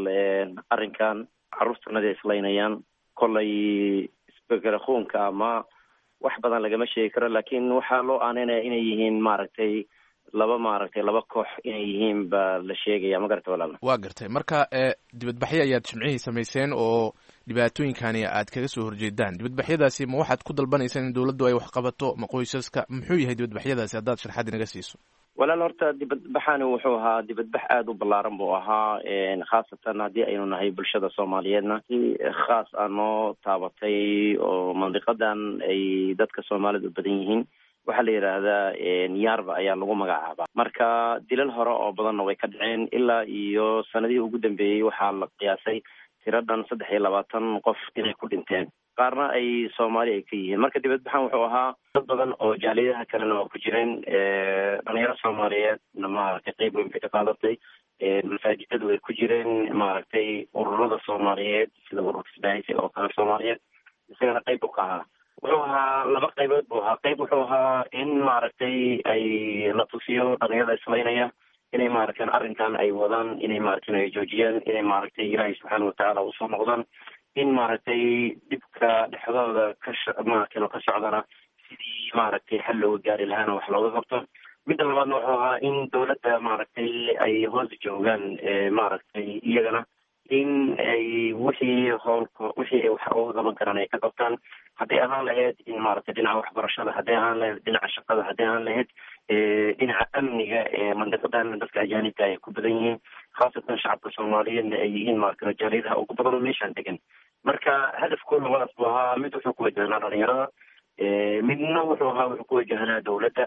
arrinkan carruurtanada islaynayaan kollay isbekelakuunka ama wax badan lagama sheegi karo laakiin waxaa loo aaneynaya inay yihiin maaragtay laba maaragtay laba koox inay yihiin baa la sheegaya ma garata walaala waa gartay marka dibadbaxyo ayaad jimcihii samayseen oo dhibaatooyinkani aad kaga soo horjeedaan dibadbaxyadaasi ma waxaad ku dalbanaysaan in dowladdu ay wax qabato ma qoysaska muxuu yahay dibadbaxyadaasi haddaad sharxaad inaga siiso walaal horta dibadbaxani wuxuu ahaa dibadbax aada u ballaaran buu ahaa khaasatan haddii aynu nahay bulshada soomaaliyeedna si khaas ah noo taabatay oo mandiqadan ay dadka soomaalida u badan yihiin waxaa la yidhaahdaa yarba ayaa lagu magacaabaa marka dilal hore oo badanna way ka dhaceen ilaa iyo sanadihii ugu dambeeyey waxaa la qiyaasay tiro dhan saddex iyo labaatan qof inay ku dhinteen qaarna ay soomaali ay ka yihiin marka dibadbaxan wuxuu ahaa dad badan oo jaaliyadaha kalena waa ku jireen dhalinyaro soomaaliyeedna maaragtay qeyb weyn bay ka qaadatay masaajidadu way ku jireen maaragtay ururada soomaaliyeed sida ururka isbaahisi oo kale soomaaliyeed isagana qeyb u ka ahaa wuxuu ahaa laba qaybood buu ahaa qayb wuxuu ahaa in maaragtay ay la tusiyo dhalinyarada islaynaya inay maaragtay arrinkan ay wadaan inay maaragtay ay joojiyaan inay maaragtay ilaahay subxaana watacaala usoo noqdaan in maaragtay dhibka dhexdooda ka maaragtay ka socdana sidii maaragtay xal looga gaari lahaana wax looga qabto midda labaadna wuxuu ahaa in dowladda maaragtay ay hoos joogaan maaragtay iyagana in ay wixii howlka wixii ay wax uga qaban karaan ay ka qabtaan hadday ahaan lahayd in maaragtay dhinaca waxbarashada hadday ahaan lahayd dhinaca shaqada hadday ahaan lahayd dhinaca amniga ee mandiqadan dadka ajaanibka ay ku badan yihiin khaasatan shacabka soomaaliyeedna ay yihiin maaragtay jaaliyadaha ugu badan oo meeshaan degan marka hadafkooda labadaas buu ahaa mid wuxuu ku wajahnaa dhalinyarada midna wuxuu ahaa wuxuu ku wajahnaa dowladda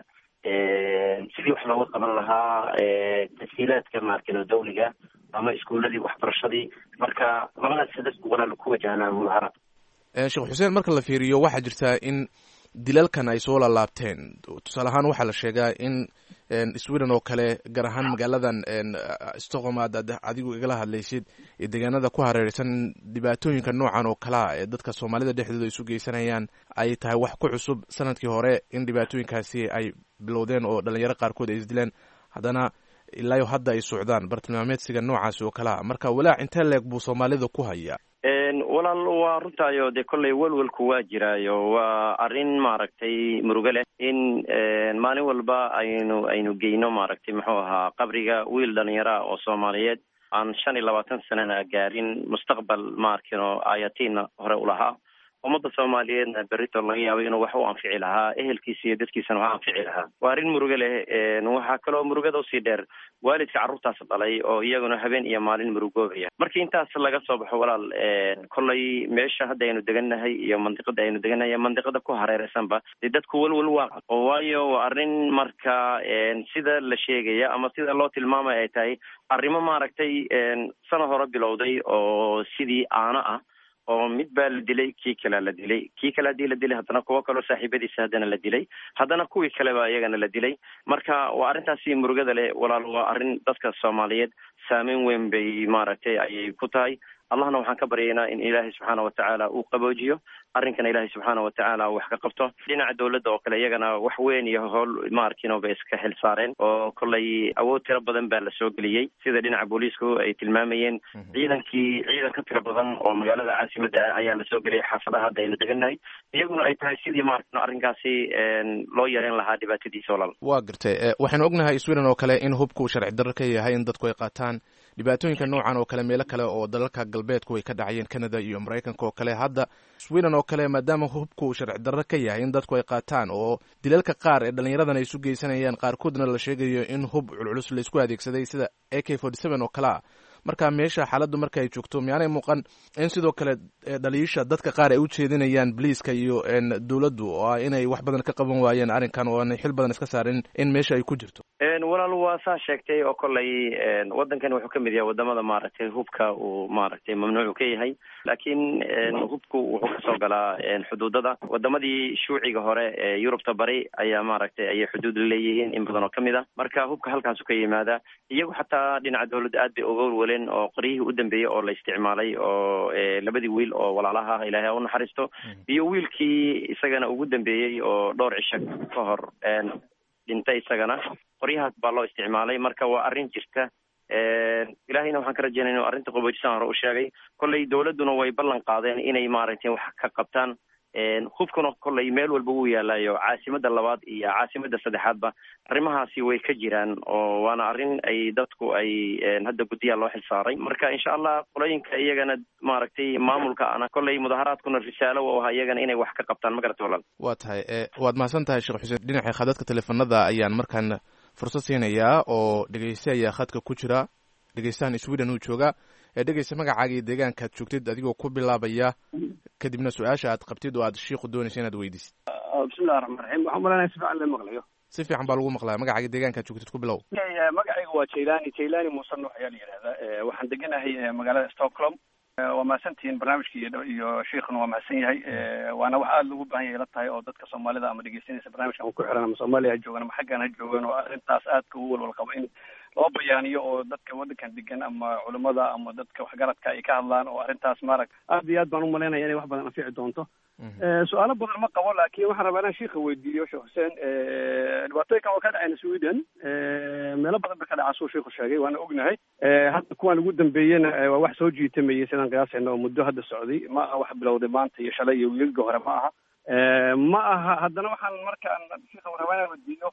sidii wax looga qaban lahaa tashiilaadka maaragtay dawliga ama iskuuladii waxbarashadii marka labadaas hadaf walaal ku wajahnaa mudaharad sheekh xuseen marka la fiiriyo waxaa jirtaa in dilalkan ay soo laalaabteen tusaale ahaan waxaa la sheegaa in sweden oo kale gaar ahaan magaaladan stockholm aad adigu igala hadlaysid iyo deegaanada ku hareereysan dhibaatooyinka noocan oo kalea ee dadka soomaalida dhexdooda isu geysanayaan ay tahay wax ku cusub sanadkii hore in dhibaatooyinkaasi ay bilowdeen oo dhalinyaro qaarkood ay isdileen haddana ilaayo hadda ay socdaan bartilmaameedsiga noocaasi oo kalea marka walaac intee leeg buu soomaalida ku hayaa walaal waa runtaayo dee kolley welwelku waa jiraayo waa arrin maaragtay murugo leh in maalin walba aynu aynu geyno maaragtay muxuu ahaa qabriga wiil dhalinyara oo soomaaliyeed aan shan iyo labaatan sanana gaarin mustaqbal maarkino ayatiina hore ulahaa ummadda soomaaliyeedna berrito laga yaabay inuu wax u anfici lahaa ehelkiisa iyo dadkiisana wax anfici lahaa waa arrin murugo leh waxaa kaloo murugada usii dheer waalidka carruurtaas dhalay oo iyaguna habeen iyo maalin murugoobaya markii intaas laga soo baxo walaal kolley meesha hadda aynu degannahay iyo mandiqada aynu degannahay mandiqada ku hareereysanba dee dadku welwel waa oo waayo waa arrin marka sida la sheegaya ama sida loo tilmaamaya ay tahay arrimo maaragtay sana hore bilowday oo sidii aano ah oo mid baa la dilay kii kalea la dilay kii kale haddii la dilay haddana kuwo kaloo saaxiibadiisa haddana la dilay haddana kuwii kale baa iyagana la dilay marka waa arrintaasi murugada leh walaal waa arrin dadka soomaaliyeed saameyn weyn bay maaragtay ayay ku tahay allahna waxaan ka baryaynaa in ilaahay subxaana watacaala uu qaboojiyo arrinkana ilaahay subxaana watacaala wax ka qabto dhinaca dowladda oo kale iyagana wax weyn iyo howl maarkino bay iska xil saareen oo kolley awood tiro badan baa lasoo geliyey sida dhinaca booliisku ay tilmaamayeen ciidankii ciidan ka tiro badan oo magaalada caasimadda ah ayaa lasoo geliyay xaafadaha hadda aynu degannahay iyaguna ay tahay sidii maarkino arrinkaasi loo yareyn lahaa dhibaatadiisa walaal waa gartay waxaynu ognahay sweden oo kale in hubku sharci darro ka yahay in dadku ay qaataan dhibaatooyinka noocan oo kale meelo kale oo dalalka galbeedku ay ka dhacayeen canada iyo maraykanka oo kale hadda sweden oo kale maadaama hubku uu sharci darro ka yahay in dadku ay qaataan oo dilalka qaar ee dhallinyaradan ay isu geysanayaan qaarkoodna la sheegayo in hub culculus laysku adeegsaday sida a k forty seven oo kale ah marka meesha xaaladdu marka ay joogto miyaanay muuqan in sidoo kale dhaliisha dadka qaar ay u jeedinayaan boliiska iyo dowladdu oo ah inay wax badan ka qaban waayeen arrinkan oo aanay xil badan iska saarin in meesha ay ku jirto walaal waa saa sheegtay oo kolley waddankan wuxuu ka mid yahay wadamada maaragtay hubka uu maaragtay mamnuucu ka yahay laakiin hubku wuxuu kasoo galaa xuduudada wadamadii shuuciga hore ee yurubta bari ayaa maaragtay ayay xuduud leeyihiin in badan oo kamid ah marka hubka halkaasu ka yimaada iyagu xataa dhinaca dowladda aad bay uga walwaleen oo qoryihii u dambeeyey oo la isticmaalay oo labadii wiil oo walaalaha ah ilaahay ha u naxariisto iyo wiilkii isagana ugu dambeeyey oo dhowr cisho ka hor dhintay isagana qoryahaas baa loo isticmaalay marka waa arrin jirta ilaahayna waxaan ka rajeynaya inu arrinta qaboojisaan hore u sheegay kolley dowladduna way ballan qaadeen inay maaragtay wax ka qabtaan hubkuna kolley meel walba wuu yaalayo caasimada labaad iyo caasimada saddexaadba arrimahaasi way ka jiraan oo waana arrin ay dadku ay hadda guddiyaa loo xilsaaray marka insha allah qolooyinka iyagana maaragtay maamulka ana kolley mudaharaadkuna risaalo u ahaa iyagana inay wax ka qabtaan ma garata walaal waa tahay waad mahadsan tahay sheekh xuseen dhinaca khadadka teleefanada ayaan markaan fursad siinayaa oo dhegeyste ayaa khadka ku jira dhegeystahan sweden uu joogaa ee dhegeysta magacaaga iyo deegaanka aad joogtid adigoo ku bilaabaya kadibna su-aasha aad qabtid oo aad shiiku doonaysa inaad weydiisid bismillahi raxmaan raxiim waxaan malanaya si fiican la maqlayo si fiican baa lagu maqlaya magacaaga deegaanka aad joogtid ku bilow magacayga waa jailani jailani muuse nuux ayaa la yidhahdaa waxaan deganahay magaalada stockholm waa mahadsantihiin barnaamijka iyo iyo sheikhuna waa mahadsan yahay waana wax aada loogu baahan yahay la tahay oo dadka soomaalida ama dhegeysanaysa barnaamijka ama ku xiran ama soomaaliya ha joogan ama xaggan ha joogan oo arrintaas aadka ugu walwal qabo in loo bayaaniyo oo dadka waddankan degan ama culimada ama dadka waxgaradka ay ka hadlaan oo arrintaas maarag aad iyo aad baan umalaynaya inay wax badan anfici doonto su-aalo badan ma qabo laakiin waxaan rabaa inaan sheika weydiiyo sheekh xuseen dhibaatooyinkan waa ka dhacayna sweden meelo badan ba ka dhacaa suu sheiku sheegay waana ognahay hadda kuwaan ugu dambeeyena waa wax soo jiitamayay sidaan qiyaasayna oo muddo hadda socday ma aha wax bilowday maanta iyo shalay iyo wiilga hore ma aha ma aha haddana waxaan markaan sheika rabaa inaan weydiiyo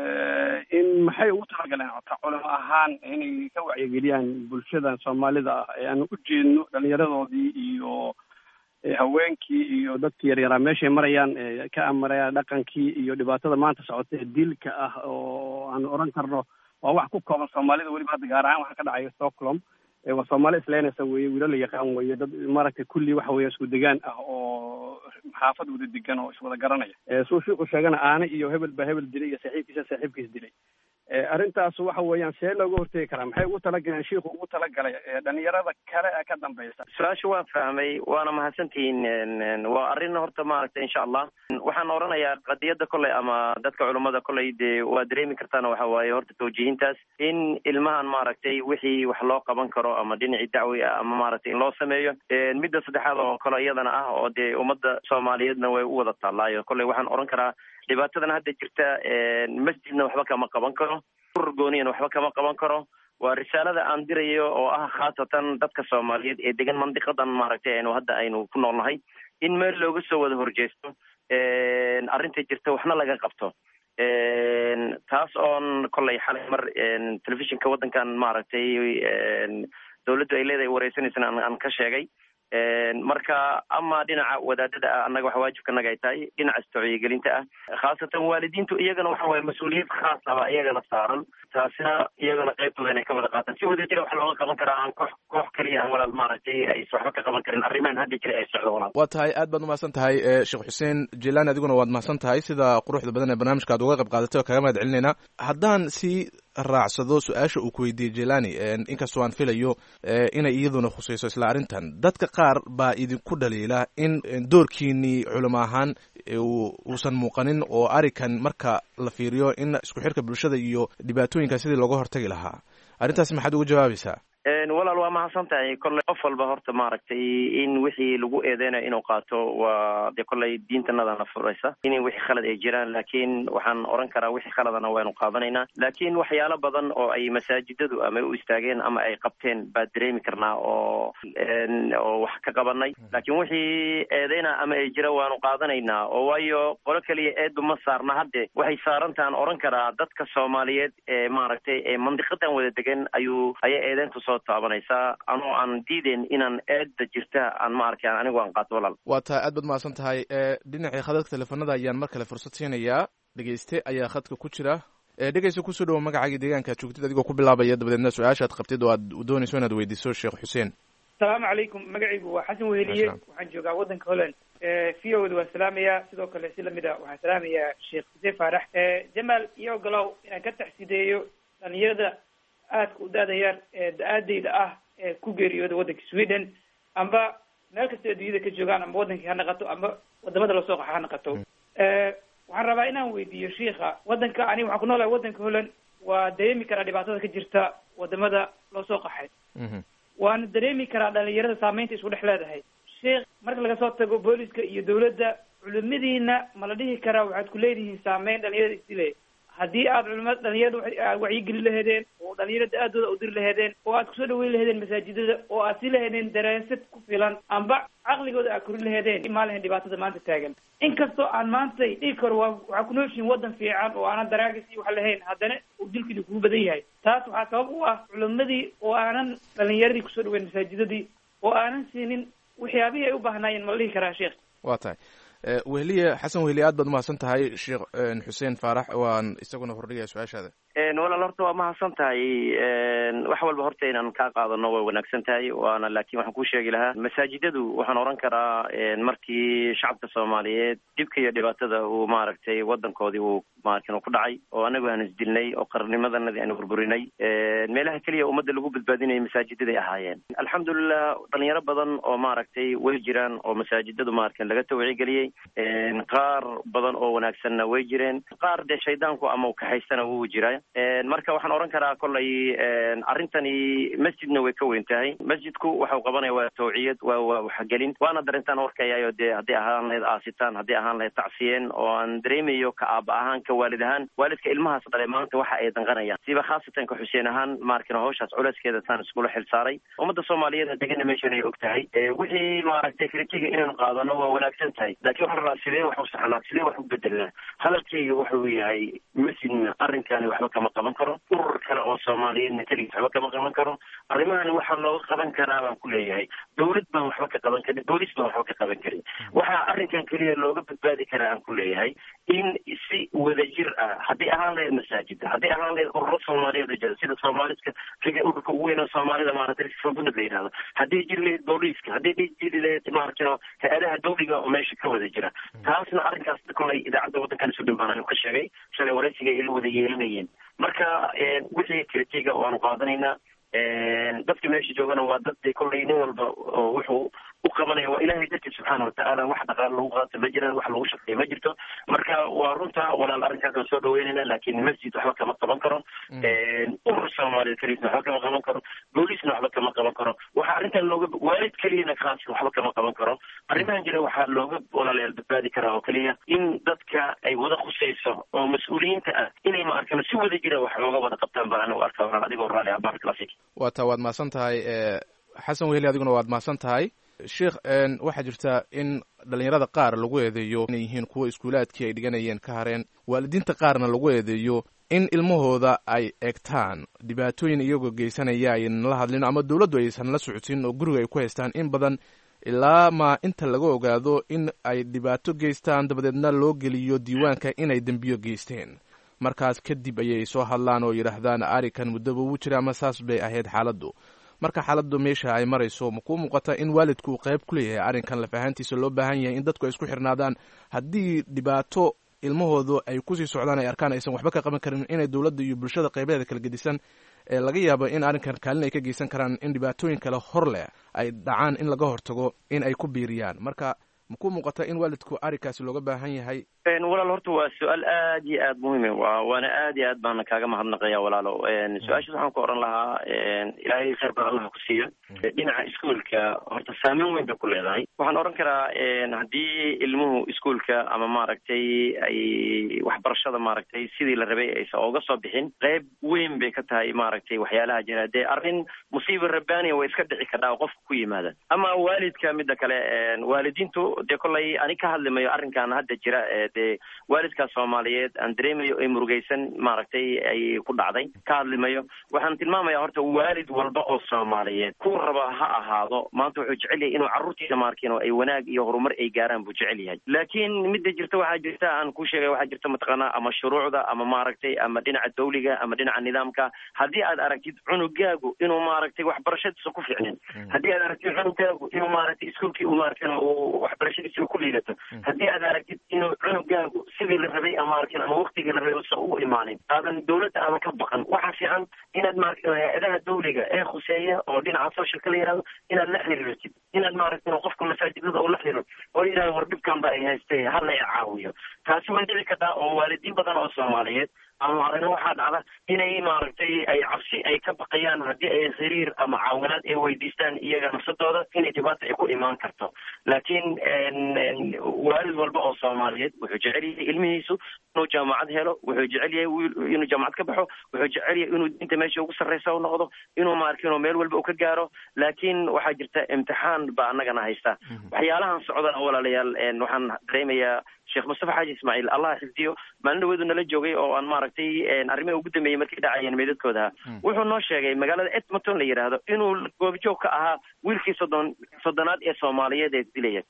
in maxay ugu talagaleen ota culimo ahaan inay ka wacyigeliyaan bulshadan soomaalida ah ee aan u jeedno dhalinyaradoodii iyo haweenkii iyo dadkii yaryaraa meeshay marayaan ka amaraya dhaqankii iyo dhibaatada maanta socota ee dilka ah oo aan oran karno waa wax ku kooban soomaalida weliba hadda gaar ahaan waxaa ka dhacaya stockholm waa soomaali isleenaysa weye wiilo la yaqaan weye dad maaragtay kulli waxa weya isku degaan ah oo xaafad wada degan oo iswada garanaya suu shiiku sheegana aane iyo hebel baa hebel dilay iyo saaxiibkiisa saaxiibkiis dilay arrintaas waxa weeyaan see looga hortegi karaa maxay ugu talagaleen shiiku ugu talagalay dhalinyarada kale ee ka dambeysa su-aasha waan fahmay waana mahadsantihiin waa arrin horta maaragtay insha allah waxaan oranayaa qadiyadda kolley ama dadka culummada kolley dee waa dareemi kartaana waxa waaye horta tawjiihintaas in ilmahan maaragtay wixii wax loo qaban karo ama dhinacii dacwi ah ama maaragtay in loo sameeyo midda saddexaad oo kale iyadana ah oo dee ummadda soomaaliyeedna way u wada taallaayo kolley waxaan oran karaa dhibaatadan hadda jirta masjidna waxba kama qaban karo urur gooniyana waxba kama qaban karo waa risaalada aan dirayo oo ah khaasatan dadka soomaaliyeed ee degan mandiqadan maaragtay aynu hadda aynu ku noolnahay in meel looga soo wada horjeesto arrinta jirta waxna laga qabto taas oon kolley xalay mar telefishinka waddankan maaragtay dawladdu ay leedahay wareysanaysana aan ka sheegay marka ama dhinaca wadaadada ah annaga waxa waajibkanaga ay tahay dhinaca istocyigelinta ah khaasatan waalidiintu iyagana waxa waye mas-uuliyad khaas aba iyagana saaran taasina iyagana qaybtooda inay ka wada qaataan si wadajira wax looga qaban karaa aan koox koox keliya aan walaal maaragtay ays waxba ka qaban karin arrimahan hadda jira ay socdo walaal waa tahay aad baad umahadsan tahay sheekh xuseen jilaan adiguna waad mahadsan tahay sida quruxda badan ee barnaamijka aad uga qayb qaadatay oo kaga mahad celinayna haddaan si raacsado su-aasha uu ku weydiiyey jelani inkastoo aan filayo inay iyaduna khusayso isla arrintan dadka qaar baa idinku dhaliila in doorkiinii culimo ahaan uusan muuqanin oo arikan marka la fiiriyo in isku xirka bulshada iyo dhibaatooyinka sidii looga hortagi lahaa arrintaas maxaad uga jawaabaysaa walaal waa mahadsan tahay kolley qof walba horta maaragtay in wixii lagu eedeynayo inuu qaato waa dee kolley diintanadana furaysa in wixii khalad ay jiraan laakiin waxaan oran karaa wixii khaladana waynu qaadanaynaa laakiin waxyaalo badan oo ay masaajidadu ama u istaageen ama ay qabteen baa dareemi karnaa oo oo wax ka qabanay laakiin wixii eedeyna ama ay jira waanu qaadanaynaa oo waayo qolo keliya eedu ma saarna hadde waxay saarantahan oran karaa dadka soomaaliyeed ee maaragtay ee mandiqadan wada degan ayuu ayay eedeyntu soo taabanaysaa anoo aan diideen inaan eedda jirta aan ma arkaan anigu aan qaato walaal waa tahay aad baad mahadsan tahay dhinacii khadadka teleefanada ayaan mar kale fursad siinayaa dhegeyste ayaa khadka ku jira dhegeysta kusoo dhawo magacaagii deegaanka aad joogtid adigoo ku bilaabaya dabadeedna su-aashaad qabtid oo aad doonayso inaad weydiiso sheekh xuseen asalaamu calaykum magacaygu waa xasan weheliye waxaan joogaa waddanka holland v o da waan salaamayaa sidoo kale si lamid a waxaan salaamayaa sheekh xuseen faarax jamaal iyo ogolow inaan ka taxsideeyo dhalinyarada aadka u da-da yar ee da-aadeyda ah ee ku geeriyooda waddanka sweden amba meel kasta adduunyada ka joogaan amba waddankii ha naqato amba wadamada lasoo qaxa ha naqato waxaan rabaa inaan weydiiyo shiika waddanka ani waxaan ku noolahay waddanka holland waa dareemi karaa dhibaatada ka jirta wadamada loo soo qaxay waana dareemi karaa dhalinyarada saameynta isku dhex leedahay sheikh marka laga soo tago booliska iyo dawladda culimadiina ma la dhihi karaa waxaad ku leedihiin saameyn dhalinyarada isdilay haddii aad culimada dhalinyarada wacyigeli laheedeen oo dhalinyarada aadooda udiri laheedeen oo aad kusoo dhaweyn laheedeen masaajidada oo aad si laheedeen daraasad ku filan amba caqligooda aad korin laheedeen imaan lahayn dhibaatada maanta taagan inkastoo aan maanta dhigi karo waa waxaa ku nooshihin waddan fiican oo aanan daraagis iyo wax lahayn haddana uu dilkiina kugu badan yahay taas waxaa sabab u ah culimadii oo aanan dhalinyaradii kusoo dhaweyn masaajidadii oo aanan siinin waxyaabihii ay u baahnaayeen ma la dhihi karaa sheekh waa tahay wehliye xasan wehliye aad baad umahadsan tahay sheekh xuseen faarax waan isaguna hordhigaya su-aashaada walaal horta waa mahadsan tahay wax walba horta inaan kaa qaadano way wanaagsan tahay waana laakiin waxaan kuu sheegi lahaa masaajidadu waxaan oran karaa markii shacabka soomaaliyeed dhibka iyo dhibaatada uu maaragtay wadankoodii uu maarkin ku dhacay oo anagu aan isdilnay oo qarnimadanadii aanu burburinay meelaha keliya ummadda lagu badbaadinaya masaajidaday ahaayeen alxamdulilah dhalinyaro badan oo maaragtay way jiraan oo masaajidadu maarkin laga tawcigeliyey qaar badan oo wanaagsanna way jireen qaar dee shaydaanku ama kaxaystana wuu jira marka waxaan oran karaa kollay arrintani masjidna way ka weyn tahay masjidku waxau qabanaya waa tawciyad waa waa waxgelin waana darintaan horkayayo dee haddii ahaan lahayd aasitaan haddii ahaan lahayd tacsiyeen oo aan dareemayo ka aaba ahaan ka waalid ahaan waalidka ilmahaas dhale maanta waxa ay danqanayaan siba khaasatan ka xuseen ahaan maarkina hawshaas culeyskeeda taan iskula xil saaray ummadda soomaaliyeed degana meeshan ay og tahay wixii maaragtay kritiga inaynu qaadano waa wanaagsan tahay laakiin waxaan rabaa sidee wax u saxnaa sidee wax u bedelnaa hadalkayga wuxuu yahay masjidna arrinkani waxba kama qaban karo urur kale oo soomaaliyeedna keligiis waxba kama qaban karo arrimahani waxaa looga qaban karaa baan ku leeyahay dawlad baan waxba ka qaban karin boolis baan waxba ka qaban karin waxaa arrinkan keliya looga badbaadi karaa aan ku leeyahay in si wadajir ah haddii ahaan lahayd masaajida haddii ahaan lahayd ururo soomaaliyeed oo jira sida soomaaliska riga ururka ugu weyn oo soomaalida maaragtay fabunad la yidhahdo haddii jiri lahayd booliiska haddii jiri lahayd maaragtay hay-adaha dawliga oo meesha ka wada jira taasna arrinkaas kolay idaacadda waddankan isu dhibaan ka sheegay shalay waraysiga ila wada yeelanayeen marka wixii kritiga waanu qaadanaynaa dadka meesha joogana waa dad kollay nin walba oo wuxuu u qabanaya waa ilahay dartiis subxaana watacaala wax dhaqaal lagu qaato ma jiraan wax lagu shaqeeya ma jirto marka waa runta walaal arrinkaas waan soo dhaweynayna laakiin masjid waxba kama qaban karo urur soomaaliyeed keliisna waxba kama qaban karo booliisna waxba kama qaban karo waxaa arrintan looga waalid keliyana khaas waxba kama qaban karo arrimahan jira waxaa looga walaalayaal badbaadi karaa oo keliya in dadka ay wada khusayso oo mas-uuliyiinta ah inay ma arkano si wada jira wax looga wada qabtaan baan anigu arkaa walaal adigoo raali ah barak lafik waa taa waad mahadsan tahay xasan weheli adiguna waad mahadsan tahay sheikh waxaa jirta in dhalinyarada qaar lagu eedeeyo inay yihiin kuwa iskuulaadkii ay dhiganayeen ka hareen waalidiinta qaarna lagu eedeeyo in ilmahooda ay egtaan dhibaatooyin iyagoo geysanaya aynan la hadlin ama dowladdu aysan la socodsin oo guriga ay ku haystaan in badan ilaa ma inta laga ogaado in ay dhibaato geystaan dabadeedna loo geliyo diiwaanka inay dembiyo geysteen markaas kadib ayay soo hadlaan oo yidhaahdaan arikan muddaba wuu jira ama saas bay ahayd xaaladdu marka xaaladdu meesha ay marayso ma kuu muuqata in waalidku uu qayb ku leeyahay arrinkan lafahaantiisa loo baahan yahay in dadku ay isku xirnaadaan haddii dhibaato ilmahoodu ay kusii socdaan ay arkaan aysan waxba ka qaban karin inay dowladda iyo bulshada qaybaheeda kala gedisan ee laga yaabo in arrinkan kaalin ay ka geysan karaan in dhibaatooyin kale hor leh ay dhacaan in laga hortago in ay ku biiriyaan marka ma ku muuqata in waalidku arrinkaasi looga baahan yahay walaal horta waa su-aal aad iyo aad muhiim wa waana aad iyo aad baana kaaga mahadnaqaya walaalo su-aashaas waxaan ku oran lahaa ilaahay khayr baa allaha ku siiyo dhinaca iskuolka horta saameyn weyn bay ku leedahay waxaan oran karaa haddii ilmuhu iskuolka ama maaragtay ay waxbarashada maaragtay sidii la rabay aysan oga soo bixin qayb weyn bay ka tahay maaragtay waxyaalaha jira dee arrin musiiba rabbaaniya way iska dhici kadhaa oo qofka ku yimaada ama waalidka mida kale waalidiintu dee kollay ani ka hadlimayo arrinkan hadda jira dee waalidkaas soomaaliyeed aan dareemayo ay murugaysan maaragtay ay ku dhacday ka hadlimayo waxaan tilmaamaya horta waalid walba oo soomaaliyeed ku raba ha ahaado maanta wuxuu jecel yahay inuu carruurtiisa maarkin oo ay wanaag iyo horumar ay gaaraan buu jecel yahay laakiin midda jirta waxaa jirta aan ku sheegay waxaa jirta mataqaanaa ama shuruucda ama maaragtay ama dhinaca dawliga ama dhinaca nidaamka haddii aad aragtid cunugaagu inuu maaragtay waxbarashadiisa ku ficnin haddii aad aragtid cunugaagu inuu maaragtay iskuolkii u maarkin uu waxbarashadiisa ku liidato haddii aad aragtid inuu cunugaagu sidii la rabay ama arkin ama waktigii la rabay usan u imaanin aadan dawladda aadan ka baqan waxaa fiican inaad maaragtay hay-adaha dawliga ee khuseeya oo dhinaca socialka la yihahdo inaad la xiriirtid inaad maaragtay qofka masaajidada oo la xiriiro oo yidhahdo war dhibkan ba ay haystay hala i caawiyo taasi way dhici kartaa oo waalidiin badan oo soomaaliyeed ama aragna waxaa dhacda inay maaragtay ay cabsi ay ka baqayaan haddii ay xiriir ama caawinaad ay weydiistaan iyaga nafsadooda inay dhibaata ay ku imaan karto laakiin waalid walba oo soomaaliyeed wuxuu jecel yahay ilmihiisu inuu jaamacad helo wuxuu jecel yahay inuu jaamacad ka baxo wuxuu jecel yahay inuu diinta meesha ugu sarreysa u noqdo inuu maarkino meel walba u ka gaaro laakiin waxaa jirta imtixaan baa annagana haysta waxyaalahan socdana walaalayaal waxaan dareemayaa sheekh mustafa xaaji ismaaciil allah xifdiyo maalin dhaweedu nala joogay oo aan maaragtay arrimihi ugu dambeeyey markay dhacayeen meedadkooda wuxuu noo sheegay magaalada edmonton la yidhaahdo inuu goobjoog ka ahaa wiilkii soddon soddonaad ee soomaaliyeed ee dilaya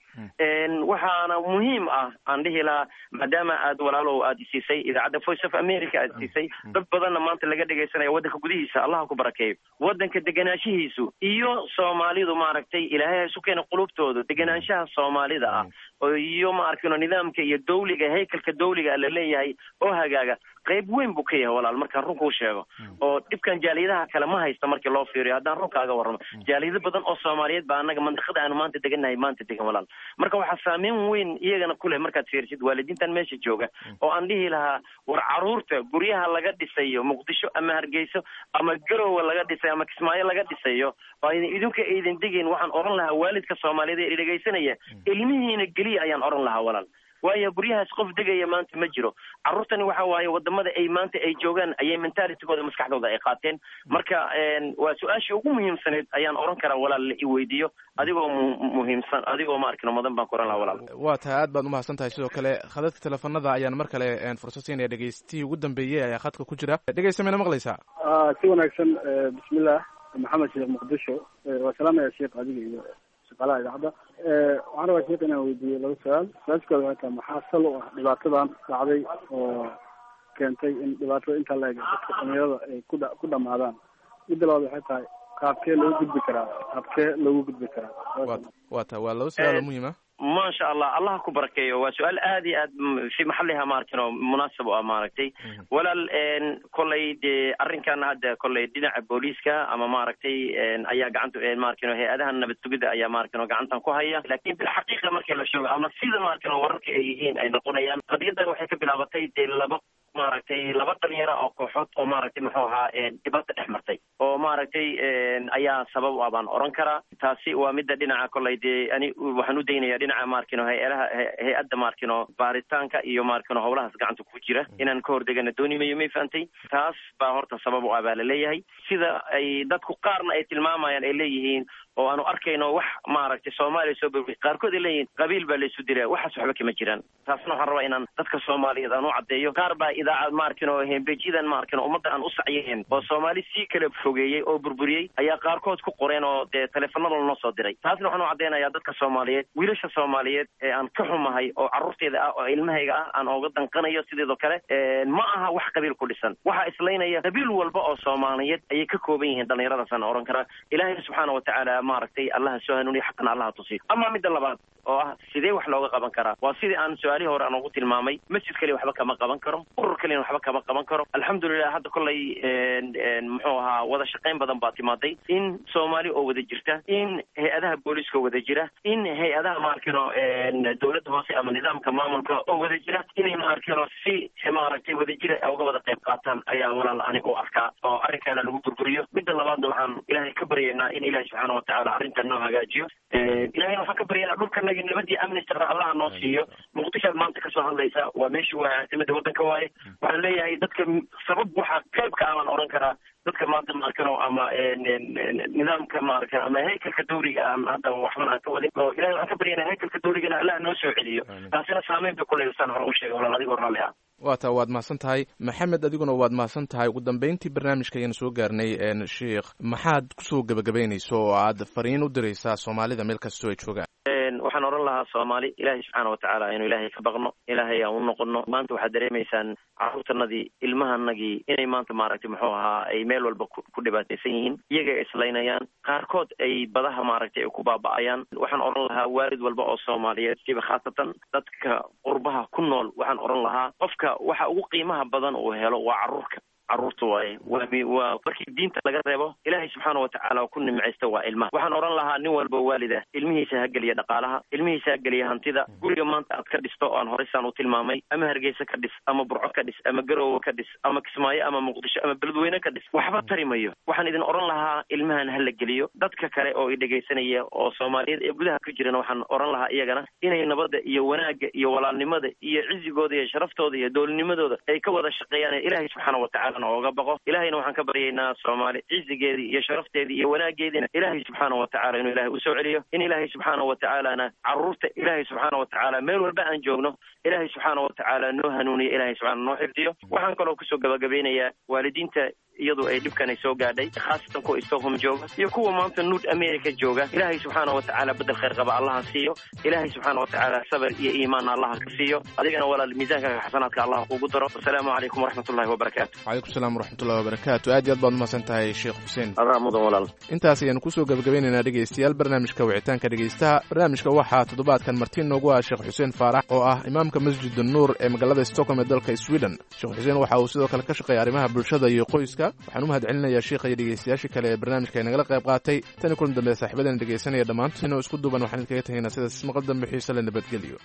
waxaana muhiim ah aan dhihi lahaa maadaama aad walaalow aad siisay idaacadda voice of america aad siisay dad badanna maanta laga dhegaysanaya waddanka gudihiisa allah ku barakeeyo waddanka deganaanshihiisu iyo soomaalidu maaragtay ilaahay ha isu keena qulubtooda deganaanshaha soomaalida ah iyo ma arkino nidaamka iyo dawliga haykalka dawliga la leeyahay oo hagaaga qayb weyn buu ka yahay walaal markaan runkuu sheego oo dhibkan jaaliyadaha kale ma haysta markii loo fiiriyo haddaan runkaaga warramo jaaliyado badan oo soomaaliyeed baa annaga mandiqada aanu maanta degannahay maanta degan walaal marka waxaa saameyn weyn iyagana ku leh markaad fiirisid waalidiintan meesha jooga oo aan dhihi lahaa war caruurta guryaha laga dhisayo muqdisho ama hargeyso ama garowe laga dhisayo ama kismaayo laga dhisayo oo aydan idinka aydan degayn waxaan oran lahaa waalidka soomaaliyeed ee dhegaysanaya ilmihiina geliya ayaan oran lahaa walaal waayo guryahaas qof degaya maanta ma jiro carruurtani waxa waaye wadamada ay maanta ay joogaan ayay mentalitigooda maskaxdooda ay qaateen marka waa su-aashii ugu muhiimsaneed ayaan oran karaa walaal la i weydiiyo adigoo muhiimsan adigoo ma arkino mudan baan ku oran lahaa walaal waa tahay aad baad umahadsan tahay sidoo kale khadadka teleefanada ayaan mar kale fursad siinaya dhegeystihii ugu dambeeyey ayaa khadka ku jira dhegeysta mayna maqlaysaa si wanaagsan bismillah maxamed sheekh muqdisho waa salaamaya sheekh adiga iyo shaqaalaha idaacadda waxaan rabaa sheekh inaan weydiiyo laba su-aal su-aashkooda waxay tahay maxaa sal u ah dhibaatadan dhacday oo keentay in dhibaatada intaa la eg dadka dhalinyarada ay ku dha ku dhamaadaan midda labaad waxay tahay qaabkee loogu gudbi karaa qaabkee loogu gudbi karaa wa waa tahay waa laba su-aal oo muhiim ah maasha allah allah ku barakeeyo waa su-aal aad iyo aad fi maxaliha maaragtin oo munaasab u ah maaragtay walaal kolley dee arrinkan hadda kolley dhinaca booliiska ama maaragtay ayaa gacanta maaragtin hay-adaha nabad sugidda ayaa maaragtin oo gacantan ku haya laakiin bilxaqiiqa markii la sheego ama sida maaragtin oo wararka ay yihiin ay noqonayaan qadiyadan waxay ka bilaabatay dee laba maaragtay laba dhalinyaro oo kooxood oo maaragtay muxuu ahaa dhibaato dhex martay oo maaragtay ayaa sabab u ah baan oran karaa taasi waa midda dhinaca kolley dee ani waxaan u daynaya dhinaca maarkino hay-adaha hay-adda maarkino baaritaanka iyo maarkino howlahaas gacanta ku jira inaan ka hordegana dooni mayo may fahantay taas baa horta sabab u ah baa la leeyahay sida ay dadku qaarna ay tilmaamayaan ay leeyihiin oo aanu arkayno wax maaragtay soomaaliya soo bor qaarkood ay leeyihiin qabiil baa laysu dilaa waxaas waxba kama jiraan taasna waxaan rabaa inaan dadka soomaaliyeed aan u caddeeyo qaar baa idaacad maarkino hembejidan maarkino ummadda aan u sacyayn oo soomaali sii kala fogeeyey oo burburiyey ayaa qaarkood ku qoreen oo dee teleefanada lanoo soo diray taasna waxaan u caddeynayaa dadka soomaaliyeed wiilasha soomaaliyeed ee aan ka xumahay oo carruurteeda ah oo ilmahayga ah aan ooga danqanayo sideedoo kale ma aha wax qabiil ku dhisan waxaa islaynaya qabiil walba oo soomaaliyeed ayay ka kooban yihiin dhallinyaradaasaan oran karaa ilaahay subxaana watacaala maaragtay allaha soo hanuuniya xaqana allaha tusiyo ama midda labaad oo ah sidee wax looga qaban karaa waa sidii aan su-aalihii hore aan ugu tilmaamay masjid kaliya waxba kama qaban karo urur kaliyana waxba kama qaban karo alxamdulilah hadda kollay muxuu ahaa wada shaqayn badan baa timaaday in soomaali oo wada jirta in hay-adaha booliiska wada jira in hay-adaha maarkino dowladda hoose ama nidaamka maamulka oo wada jira inay maarkino si maaragtay wada jira uga wada qayb qaataan ayaa walaal aniga u arkaa oo arrinkaana lagu burburiyo midda labaadna waxaan ilaahay ka baryaynaa in ilahi subxaana watacaala arrintan noo hagaajiyo ilahayna waxaan ka baryaynaa dhulkanagi nabadii amni sara allaha noo siiyo muqdishoad maanta kasoo hadlaysa waa meeshii waa caasimada waddanka waaye waxaan leeyahay dadka sabab waxaa qayb ka ah baan oran karaa dadka maanta maarkano ama nidaamka maarkan ama haykalka dawliga aan hadda waxban aan ka wadin oo ilahay waxaan ka baryaynaa haykalka dawligana allah noo soo celiyo taasina saameyn bay kuleysaan hore u sheegay walaal adigoo raalli ah waa taa waad mahadsan tahay maxamed adiguna waad mahadsan tahay ugu dambeyntii barnaamijka ayaan soo gaarnay sheikh maxaad kusoo gebagabaynayso oo aad fariin u diraysaa soomaalida meel kastoo ay joogaan waxaan oran lahaa soomaali ilaahay subxaana watacaala inuu ilaahay ka baqno ilaahay aan u noqono maanta waxaad dareemaysaan carruurtanadii ilmahanagii inay maanta maaragtay muxuu ahaa ay meel walba ku dhibaataysan yihiin iyaga ay islaynayaan qaarkood ay badaha maaragtay ay ku baaba'ayaan waxaan oran lahaa waalid walba oo soomaaliyeed siba khaasatan dadka qurbaha ku nool waxaan oran lahaa qofka waxa ugu qiimaha badan uu helo waa carruurka carruurta waaye waa mi waa markii diinta laga reebo ilaahay subxaana watacaala ku nimcaysta waa ilmaha waxaan odhan lahaa nin walba waalid ah ilmihiisa ha geliya dhaqaalaha ilmihiisa ha geliya hantida guriga maanta aad ka dhisto oo aan horeysaan u tilmaamay ama hargeysa ka dhis ama burco ka dhis ama garowe ka dhis ama kismaayo ama muqdisho ama beledweyne ka dhis waxba tari mayo waxaan idin odhan lahaa ilmahan ha la geliyo dadka kale oo i dhegaysanaya oo soomaaliyeed ee gudaha ku jirana waxaan odhan lahaa iyagana inay nabadda iyo wanaagga iyo walaalnimada iyo cizigooda iyo sharaftooda iyo doolnimadooda ay ka wada shaqeeyaan ee ilaahay subxaana watacaalana ooga baqo ilaahayna waxaan ka baryaynaa soomaali cizigeedii iyo sharafteedii iyo wanaageediina ilaahay subxaana watacaala inuu ilaahay usoo celiyo in ilaahay subxaana watacaalana carruurta ilaahay subxaana watacaala meel walba aan joogno ilaahay subxaana watacaala noo hanuuniyo ilaahay subxaana noo xifdiyo waxaan kaloo kusoo gabagabeynayaa waalidiinta iyadu ay dhibkan ay soo gaadhay khaasatan kuwa stockholm jooga iyo kuwa maanta nuud america jooga ilaahay subxaana watacaala bedel khayr qaba allaha siiyo ilaahay subxaana watacaala sabar iyo iimaanna allaha ka siiyo adigana walaal miisaankaga xasanaadka allah kugu daro wasalaamu calaykum waraxmat ullahi wabarakaatu calaykum salaam waraxmatullahi wabarakaatu aad iyo aad baad umahadsan tahay sheekh xuseen adaa mudan walaal intaas ayaanu kusoo gabagabeynaynaa dhegaystayaal barnaamijka wicitaanka dhegaystaha barnaamijka waxaa toddobaadkan martiin noogu ah sheekh xuseen faarax oo ah imaamka masjid nuur ee magaalada stockholm ee dalka sweden sheekh xuseen waxa uu sidoo kale ka shaqeeya arrimaha bulshada iyo qoyska waxaan u mahad celinayaa sheikha iyo dhegaystayaashii kale ee barnaamijka ay nagala qayb qaatay tani kulan dambe saaxiibadana dhegaysanaya dhammaantoodna oo isku duuban waxaan idinkaga tegaynaa sidaas maqal dambe xiise le nabadgelyo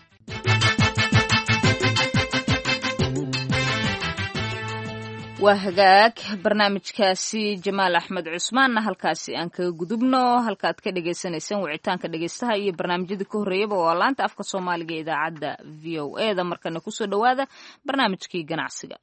waa hagaag barnaamijkaasi jamaal axmed cusmaanna halkaasi aan kaga gudubno halkaad ka dhagaysanaysaan wicitaanka dhegaystaha iyo barnaamijyadii ka horreeyaba waa laanta afka soomaaliga ee idaacadda v o e da markana kusoo dhowaada barnaamijkii ganacsiga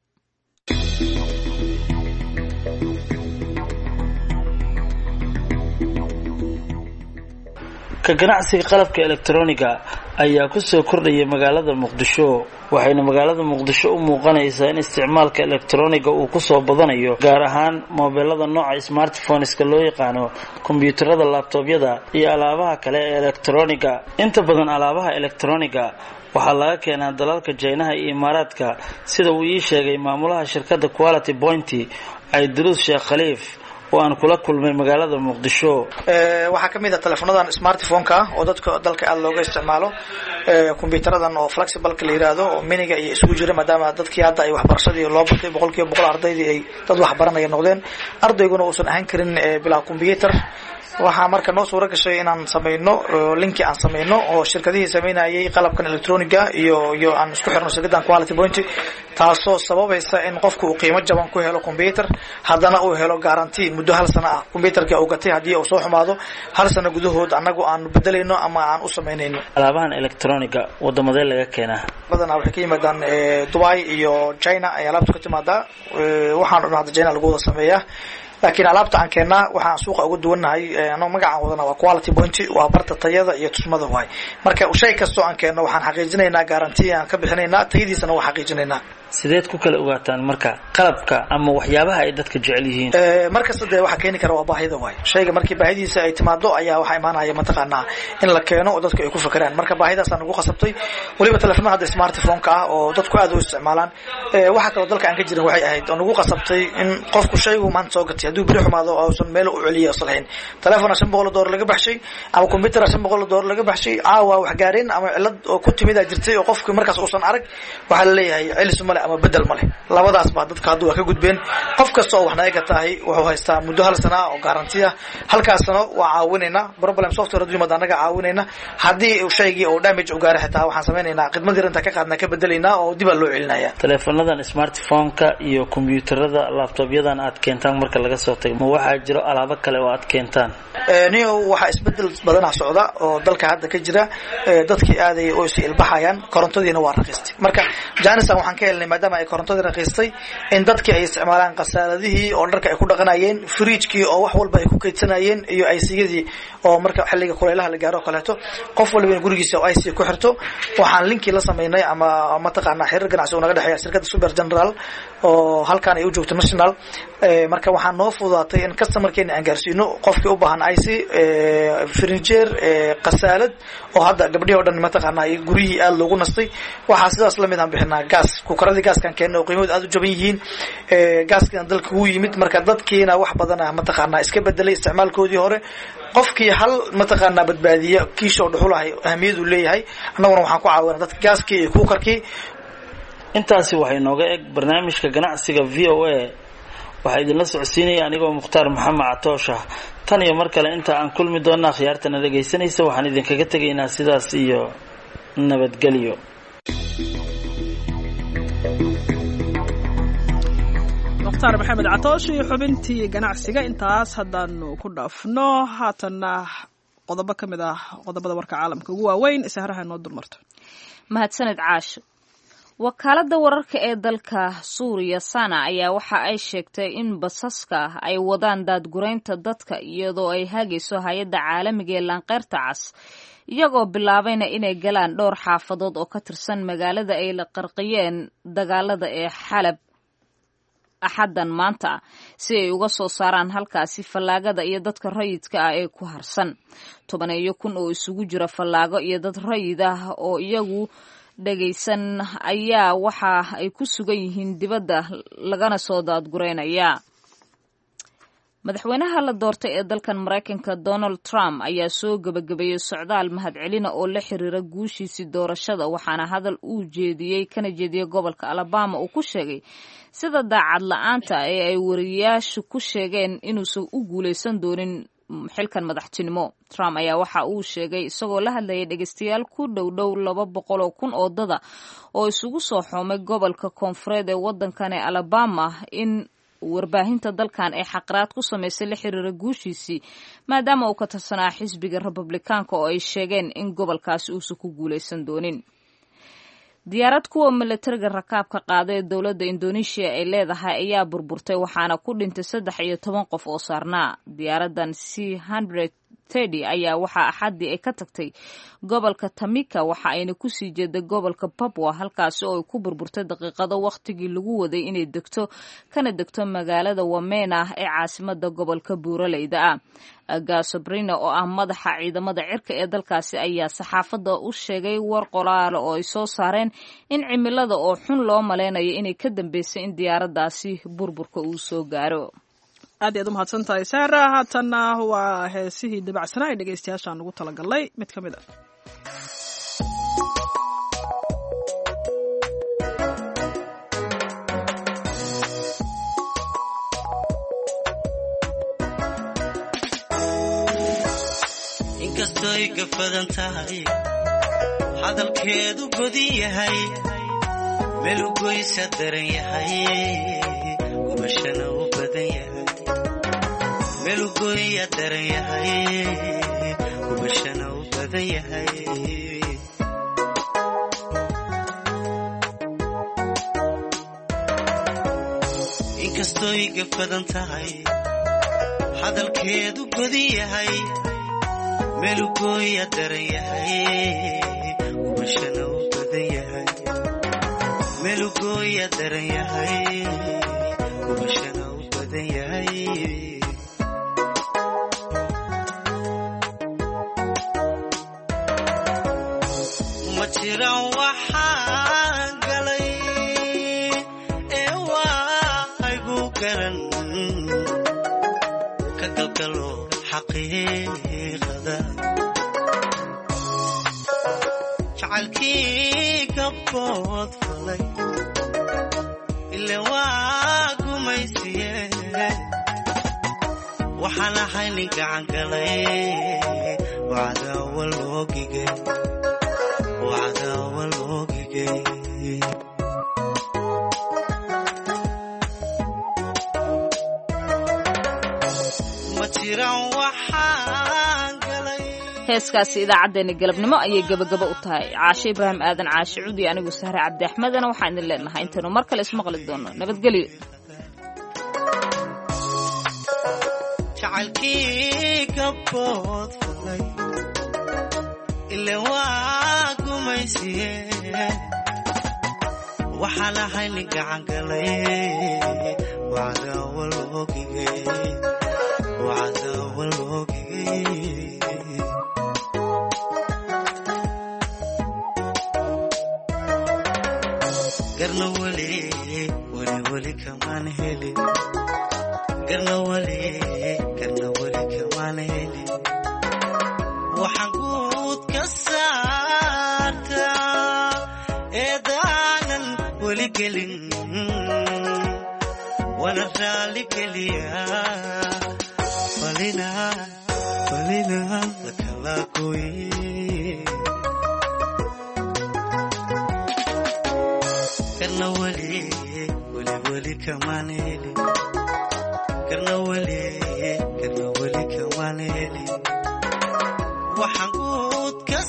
ka ganacsiga qalabka elektroniga ayaa kusoo kordhaya magaalada muqdisho waxayna magaalada muqdisho u muuqanaysaa in isticmaalka elektroniga uu kusoo badanayo gaar ahaan moobeelada nooca smartphoneska loo yaqaano kombyuutarada laabtoobyada iyo alaabaha kale ee elektroniga inta badan alaabaha elektroniga waxaa laga keenaa dalalka jaynaha iyo imaaraadka sida uu ii sheegay maamulaha shirkadda quality pointy cayduruus sheekh khaliif oo aan kula kulmay magaalada muqdisho waxaa ka mid ah telefonadan smartphone-ka ah oo dadka dalka aada looga isticmaalo combyutaradan oo flexibleka la yiraahdo oo miniga iyo isugu jira maadaama dadkii hadda ay waxbarashadii loo batay boqol kiiba boqol ardaydii ay dad waxbaranaya noqdeen ardayguna uusan ahaan karin bilaa combyuter waxaa marka noo suuro gashay inaan samayno linki aan samayno oo shirkadihii samaynayay qalabkan electroniga iyo iyo aan isku xirno shirkadan quality point taasoo sababaysa in qofku uu qiimo jaban ku helo combyuter haddana uu helo garanti muddo hal sano ah combyuterka uu gatay haddii uu soo xumaado hal sano gudahood annagu aan bedelayno ama aan u samaynayno alaabahan electroniga wadamadee laga keenaa badanaa waxay ka yimaadaan dubai iyo china ay alaabtu ka timaadaa waxaan dhan hadda china lagu wada sameeyaa laakiin alaabta aan keennaa waxaan suuqa uga duwannahay anoo magacaan wadana waa quality point waa barta tayada iyo tusmada waay marka shay kastoo aan keenno waxaan xaqiijinaynaa garanti aan ka bixinaynaa tayadiisana waa xaqiijinaynaa sideed ku kala ogaataan marka qalabka ama waxyaabaha ay dadka jecel yihiin markasta dee waxaa keeni kara waa baahida waay shayga markii baahidiisa ay timaado ayaa waxaa imaanaya mataqaanaa in la keeno oo dadku ay ku fakeraan marka baahidaasa nagu qasabtay weliba telefonada hadda smartphone-ka ah oo dadku aad u isticmaalaan waxaa kaloo dalka aan ka jirin waxay ahayd oo nagu qasabtay in qofku shaygu maanta soo gatay hadduu beri xumaado uusan meel u celiya usan lahayn telefona shan boqol oo doolar laga baxshay ama combyutera shan boqol oo doolar laga baxshay caawa wax gaareen ama cilad oo ku timidaa jirtay oo qofki markaas uusan arag waxaa la leeyahay celis male ama bedel male labadaas baa dadka hadda waa ka gudbeen qof kasta oo wax naga gatahay wuxuu haystaa muddo hal sana oo garanti ah halkaas sano waa caawinaynaa problem software hadduu yimaado annaga caawinayna haddii shaygii oo damage u gaaray xitaa waxaan samaynaynaa khidmad yar intaan ka qaadnaa ka bedelaynaa oo dibaa loo celinaya teleefonadan smartphone-ka iyo kombiyuutarada laptopyadan aad keentaan marka laga soo tago ma waxaa jiro alaabo kale oo aad keentaan nio waxaa isbedel badanaa socda oo dalka hadda ka jira dadkii aaday oo is ilbaxayaan korontadiina waa raqiistay marka janisan waxaan ka helnay maadaama ay korontadii raqiistay in dadkii ay isticmaalaan khasaaladihii oo dharka ay ku dhaqanayeen fridjkii oo wax walba ay ku kaydsanayeen iyo iciyadii oo marka xilliga kulaylaha la gaaro o kaleeto qof walba in gurigiisa oo ic ku xirto waxaan linkii la samaynay ama mataqaanaa xiriir ganacsi oo naga dhexeeya shirkadda super general oo halkaan ay u joogto national marka waxaa noo fududaatay in customerkeena aan gaarsiino qofkii u baahan ic furniture khasaalad oo hadda gabdhihii o dhan mataqaanaa guryihii aada loogu nastay waxaa sidaas lamid aan bixinaa gaas kukaradii gaaskaan keenna oo qiimahood aada u jaban yihiin gaaskiina dalka ugu yimid marka dadkiina wax badana mataqaanaa iska bedelay isticmaalkoodii hore qofkii hal mataqaanaa badbaadiya kiisha oo dhuxulahay ahamiyadu leeyahay annaguna waxaan ku caawina dadka gaaskii iyo kuukarkii intaasi waxay nooga eg barnaamijka ganacsiga v o a waxaa idinla socodsiinaya anigoo mukhtaar maxamed catoosh ah tan iyo mar kale inta aan kulmi doona akhyaartana dhegaysanaysa waxaan idinkaga tegaynaa sidaas iyo nabadgelyo mukhtaar maxamed catoosh iyo xubintii ganacsiga intaas haddaanu ku dhaafno haatanna qodobo ka mid ah qodobada warka caalamka ugu waaweyn sahraha noo dulmarto mahadsaned caasho wakaaladda wararka ee dalka suuriya sana ayaa waxa ay sheegtay in basaska ay wadaan daadguraynta dadka iyadoo ay hagayso hay-adda caalamiga ee laanqeyrta cas iyagoo bilaabayna inay galaan dhowr xaafadood oo ka tirsan magaalada ay la qarqiyeen dagaalada ee xalab axaddan maanta si ay uga soo saaraan halkaasi fallaagada iyo dadka rayidka ah ee ku harsan tobaneeyo kun oo isugu jira fallaago iyo dad rayid ah oo iyagu dhagaysan ayaa waxa ay ku sugan yihiin dibadda lagana soo daadguraynayaa madaxweynaha la doortay ee dalkan maraykanka donald trump ayaa soo gebagabeeyey socdaal mahadcelina oo la xiriira guushiisii doorashada waxaana hadal uu jeediyey kana jeediyey gobolka alabama uu ku sheegay sida daacad la-aanta ee ay wariyayaashu ku sheegeen inuusan u guulaysan doonin xilkan madaxtinimo trump ayaa waxa uu sheegay isagoo la hadlayay dhegeystayaal ku dhow dhow laba boqol oo kun oo dada oo isugu soo xoomay gobolka koonfureed ee waddankan ee alabama in warbaahinta dalkan ee xaqraad ku samaysay la xiriira guushiisii maadaama uu ka tirsanaa xisbiga republikaanka oo ay sheegeen in gobolkaasi uusan ku guulaysan doonin diyaarad kuwa milatariga rakaabka qaada ee dowladda indonesia ay leedahay ayaa burburtay waxaana ku dhintay saddex iyo toban qof oo saarnaa diyaaradan c hundred tedi ayaa waxaa axaddii ay ka tagtay gobolka tamika waxa ayna kusii jeeday gobolka babwa halkaasi oo ay ku burburtay daqiiqado wakhtigii lagu waday inay degto kana degto magaalada wamena ee caasimada gobolka buuraleyda ah gasobrina oo ah madaxa ciidamada cirka ee dalkaasi ayaa saxaafadda u sheegay war qoraale oo ay soo saareen in cimilada oo xun loo malaynayo inay ka dambeysay in diyaaradaasi burburka uu soo gaaro aad iyaad u mahadsan tahay saara haatanna waa heesihii dabacsanaa ee dhegeystayaashaan ugu talagalnay mid ka mid a inkastoy gafadan tahay hadalkeedu godin yahay melugoysa daran yahay gubashana u badan yahay melugoya daran yahay gubashana u badan yahay inkastoy gafadan tahay hadalkeedu godin yahay melugoya daran yahay gubashana u badan yahay melugoya daran yahay gubashana u badan yahay ma jiran waxaan galay ee waaygu garan ka galgalo xaqiiqada jacalkii gabbood falay ile waa gumaysiye waxaan ahay nin gacan galay wacdaawa loogigay wacdaawa loogigay ma jiran waxaan galay heeskaasi idaacaddeenna galabnimo ayay gebagabo u tahay caashe ibraahim aadan caashe cudi anigu sahre cabdi axmedana waxaan idin leenahay intaynu mar kale ismaqli doono nabadgelyo jacalkii gabbood falay ile waa gumaysiye waxaan ahay nin gacan galay wacdaawa loogigay wacdaawa loogigay garna weli weli weli kamaan helin garna weli garna weli kamaan helin waxaan guud ka saartaa eedaanan weli gelin wana raali geliyaa falina falina lakala gooye karna weli weli weli kamaan helin karna weli karna weli kamaan helin waxaan guud ka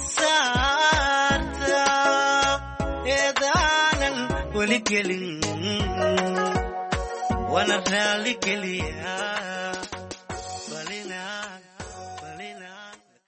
saartaa eedaanan weli gelin wana raali geliyaa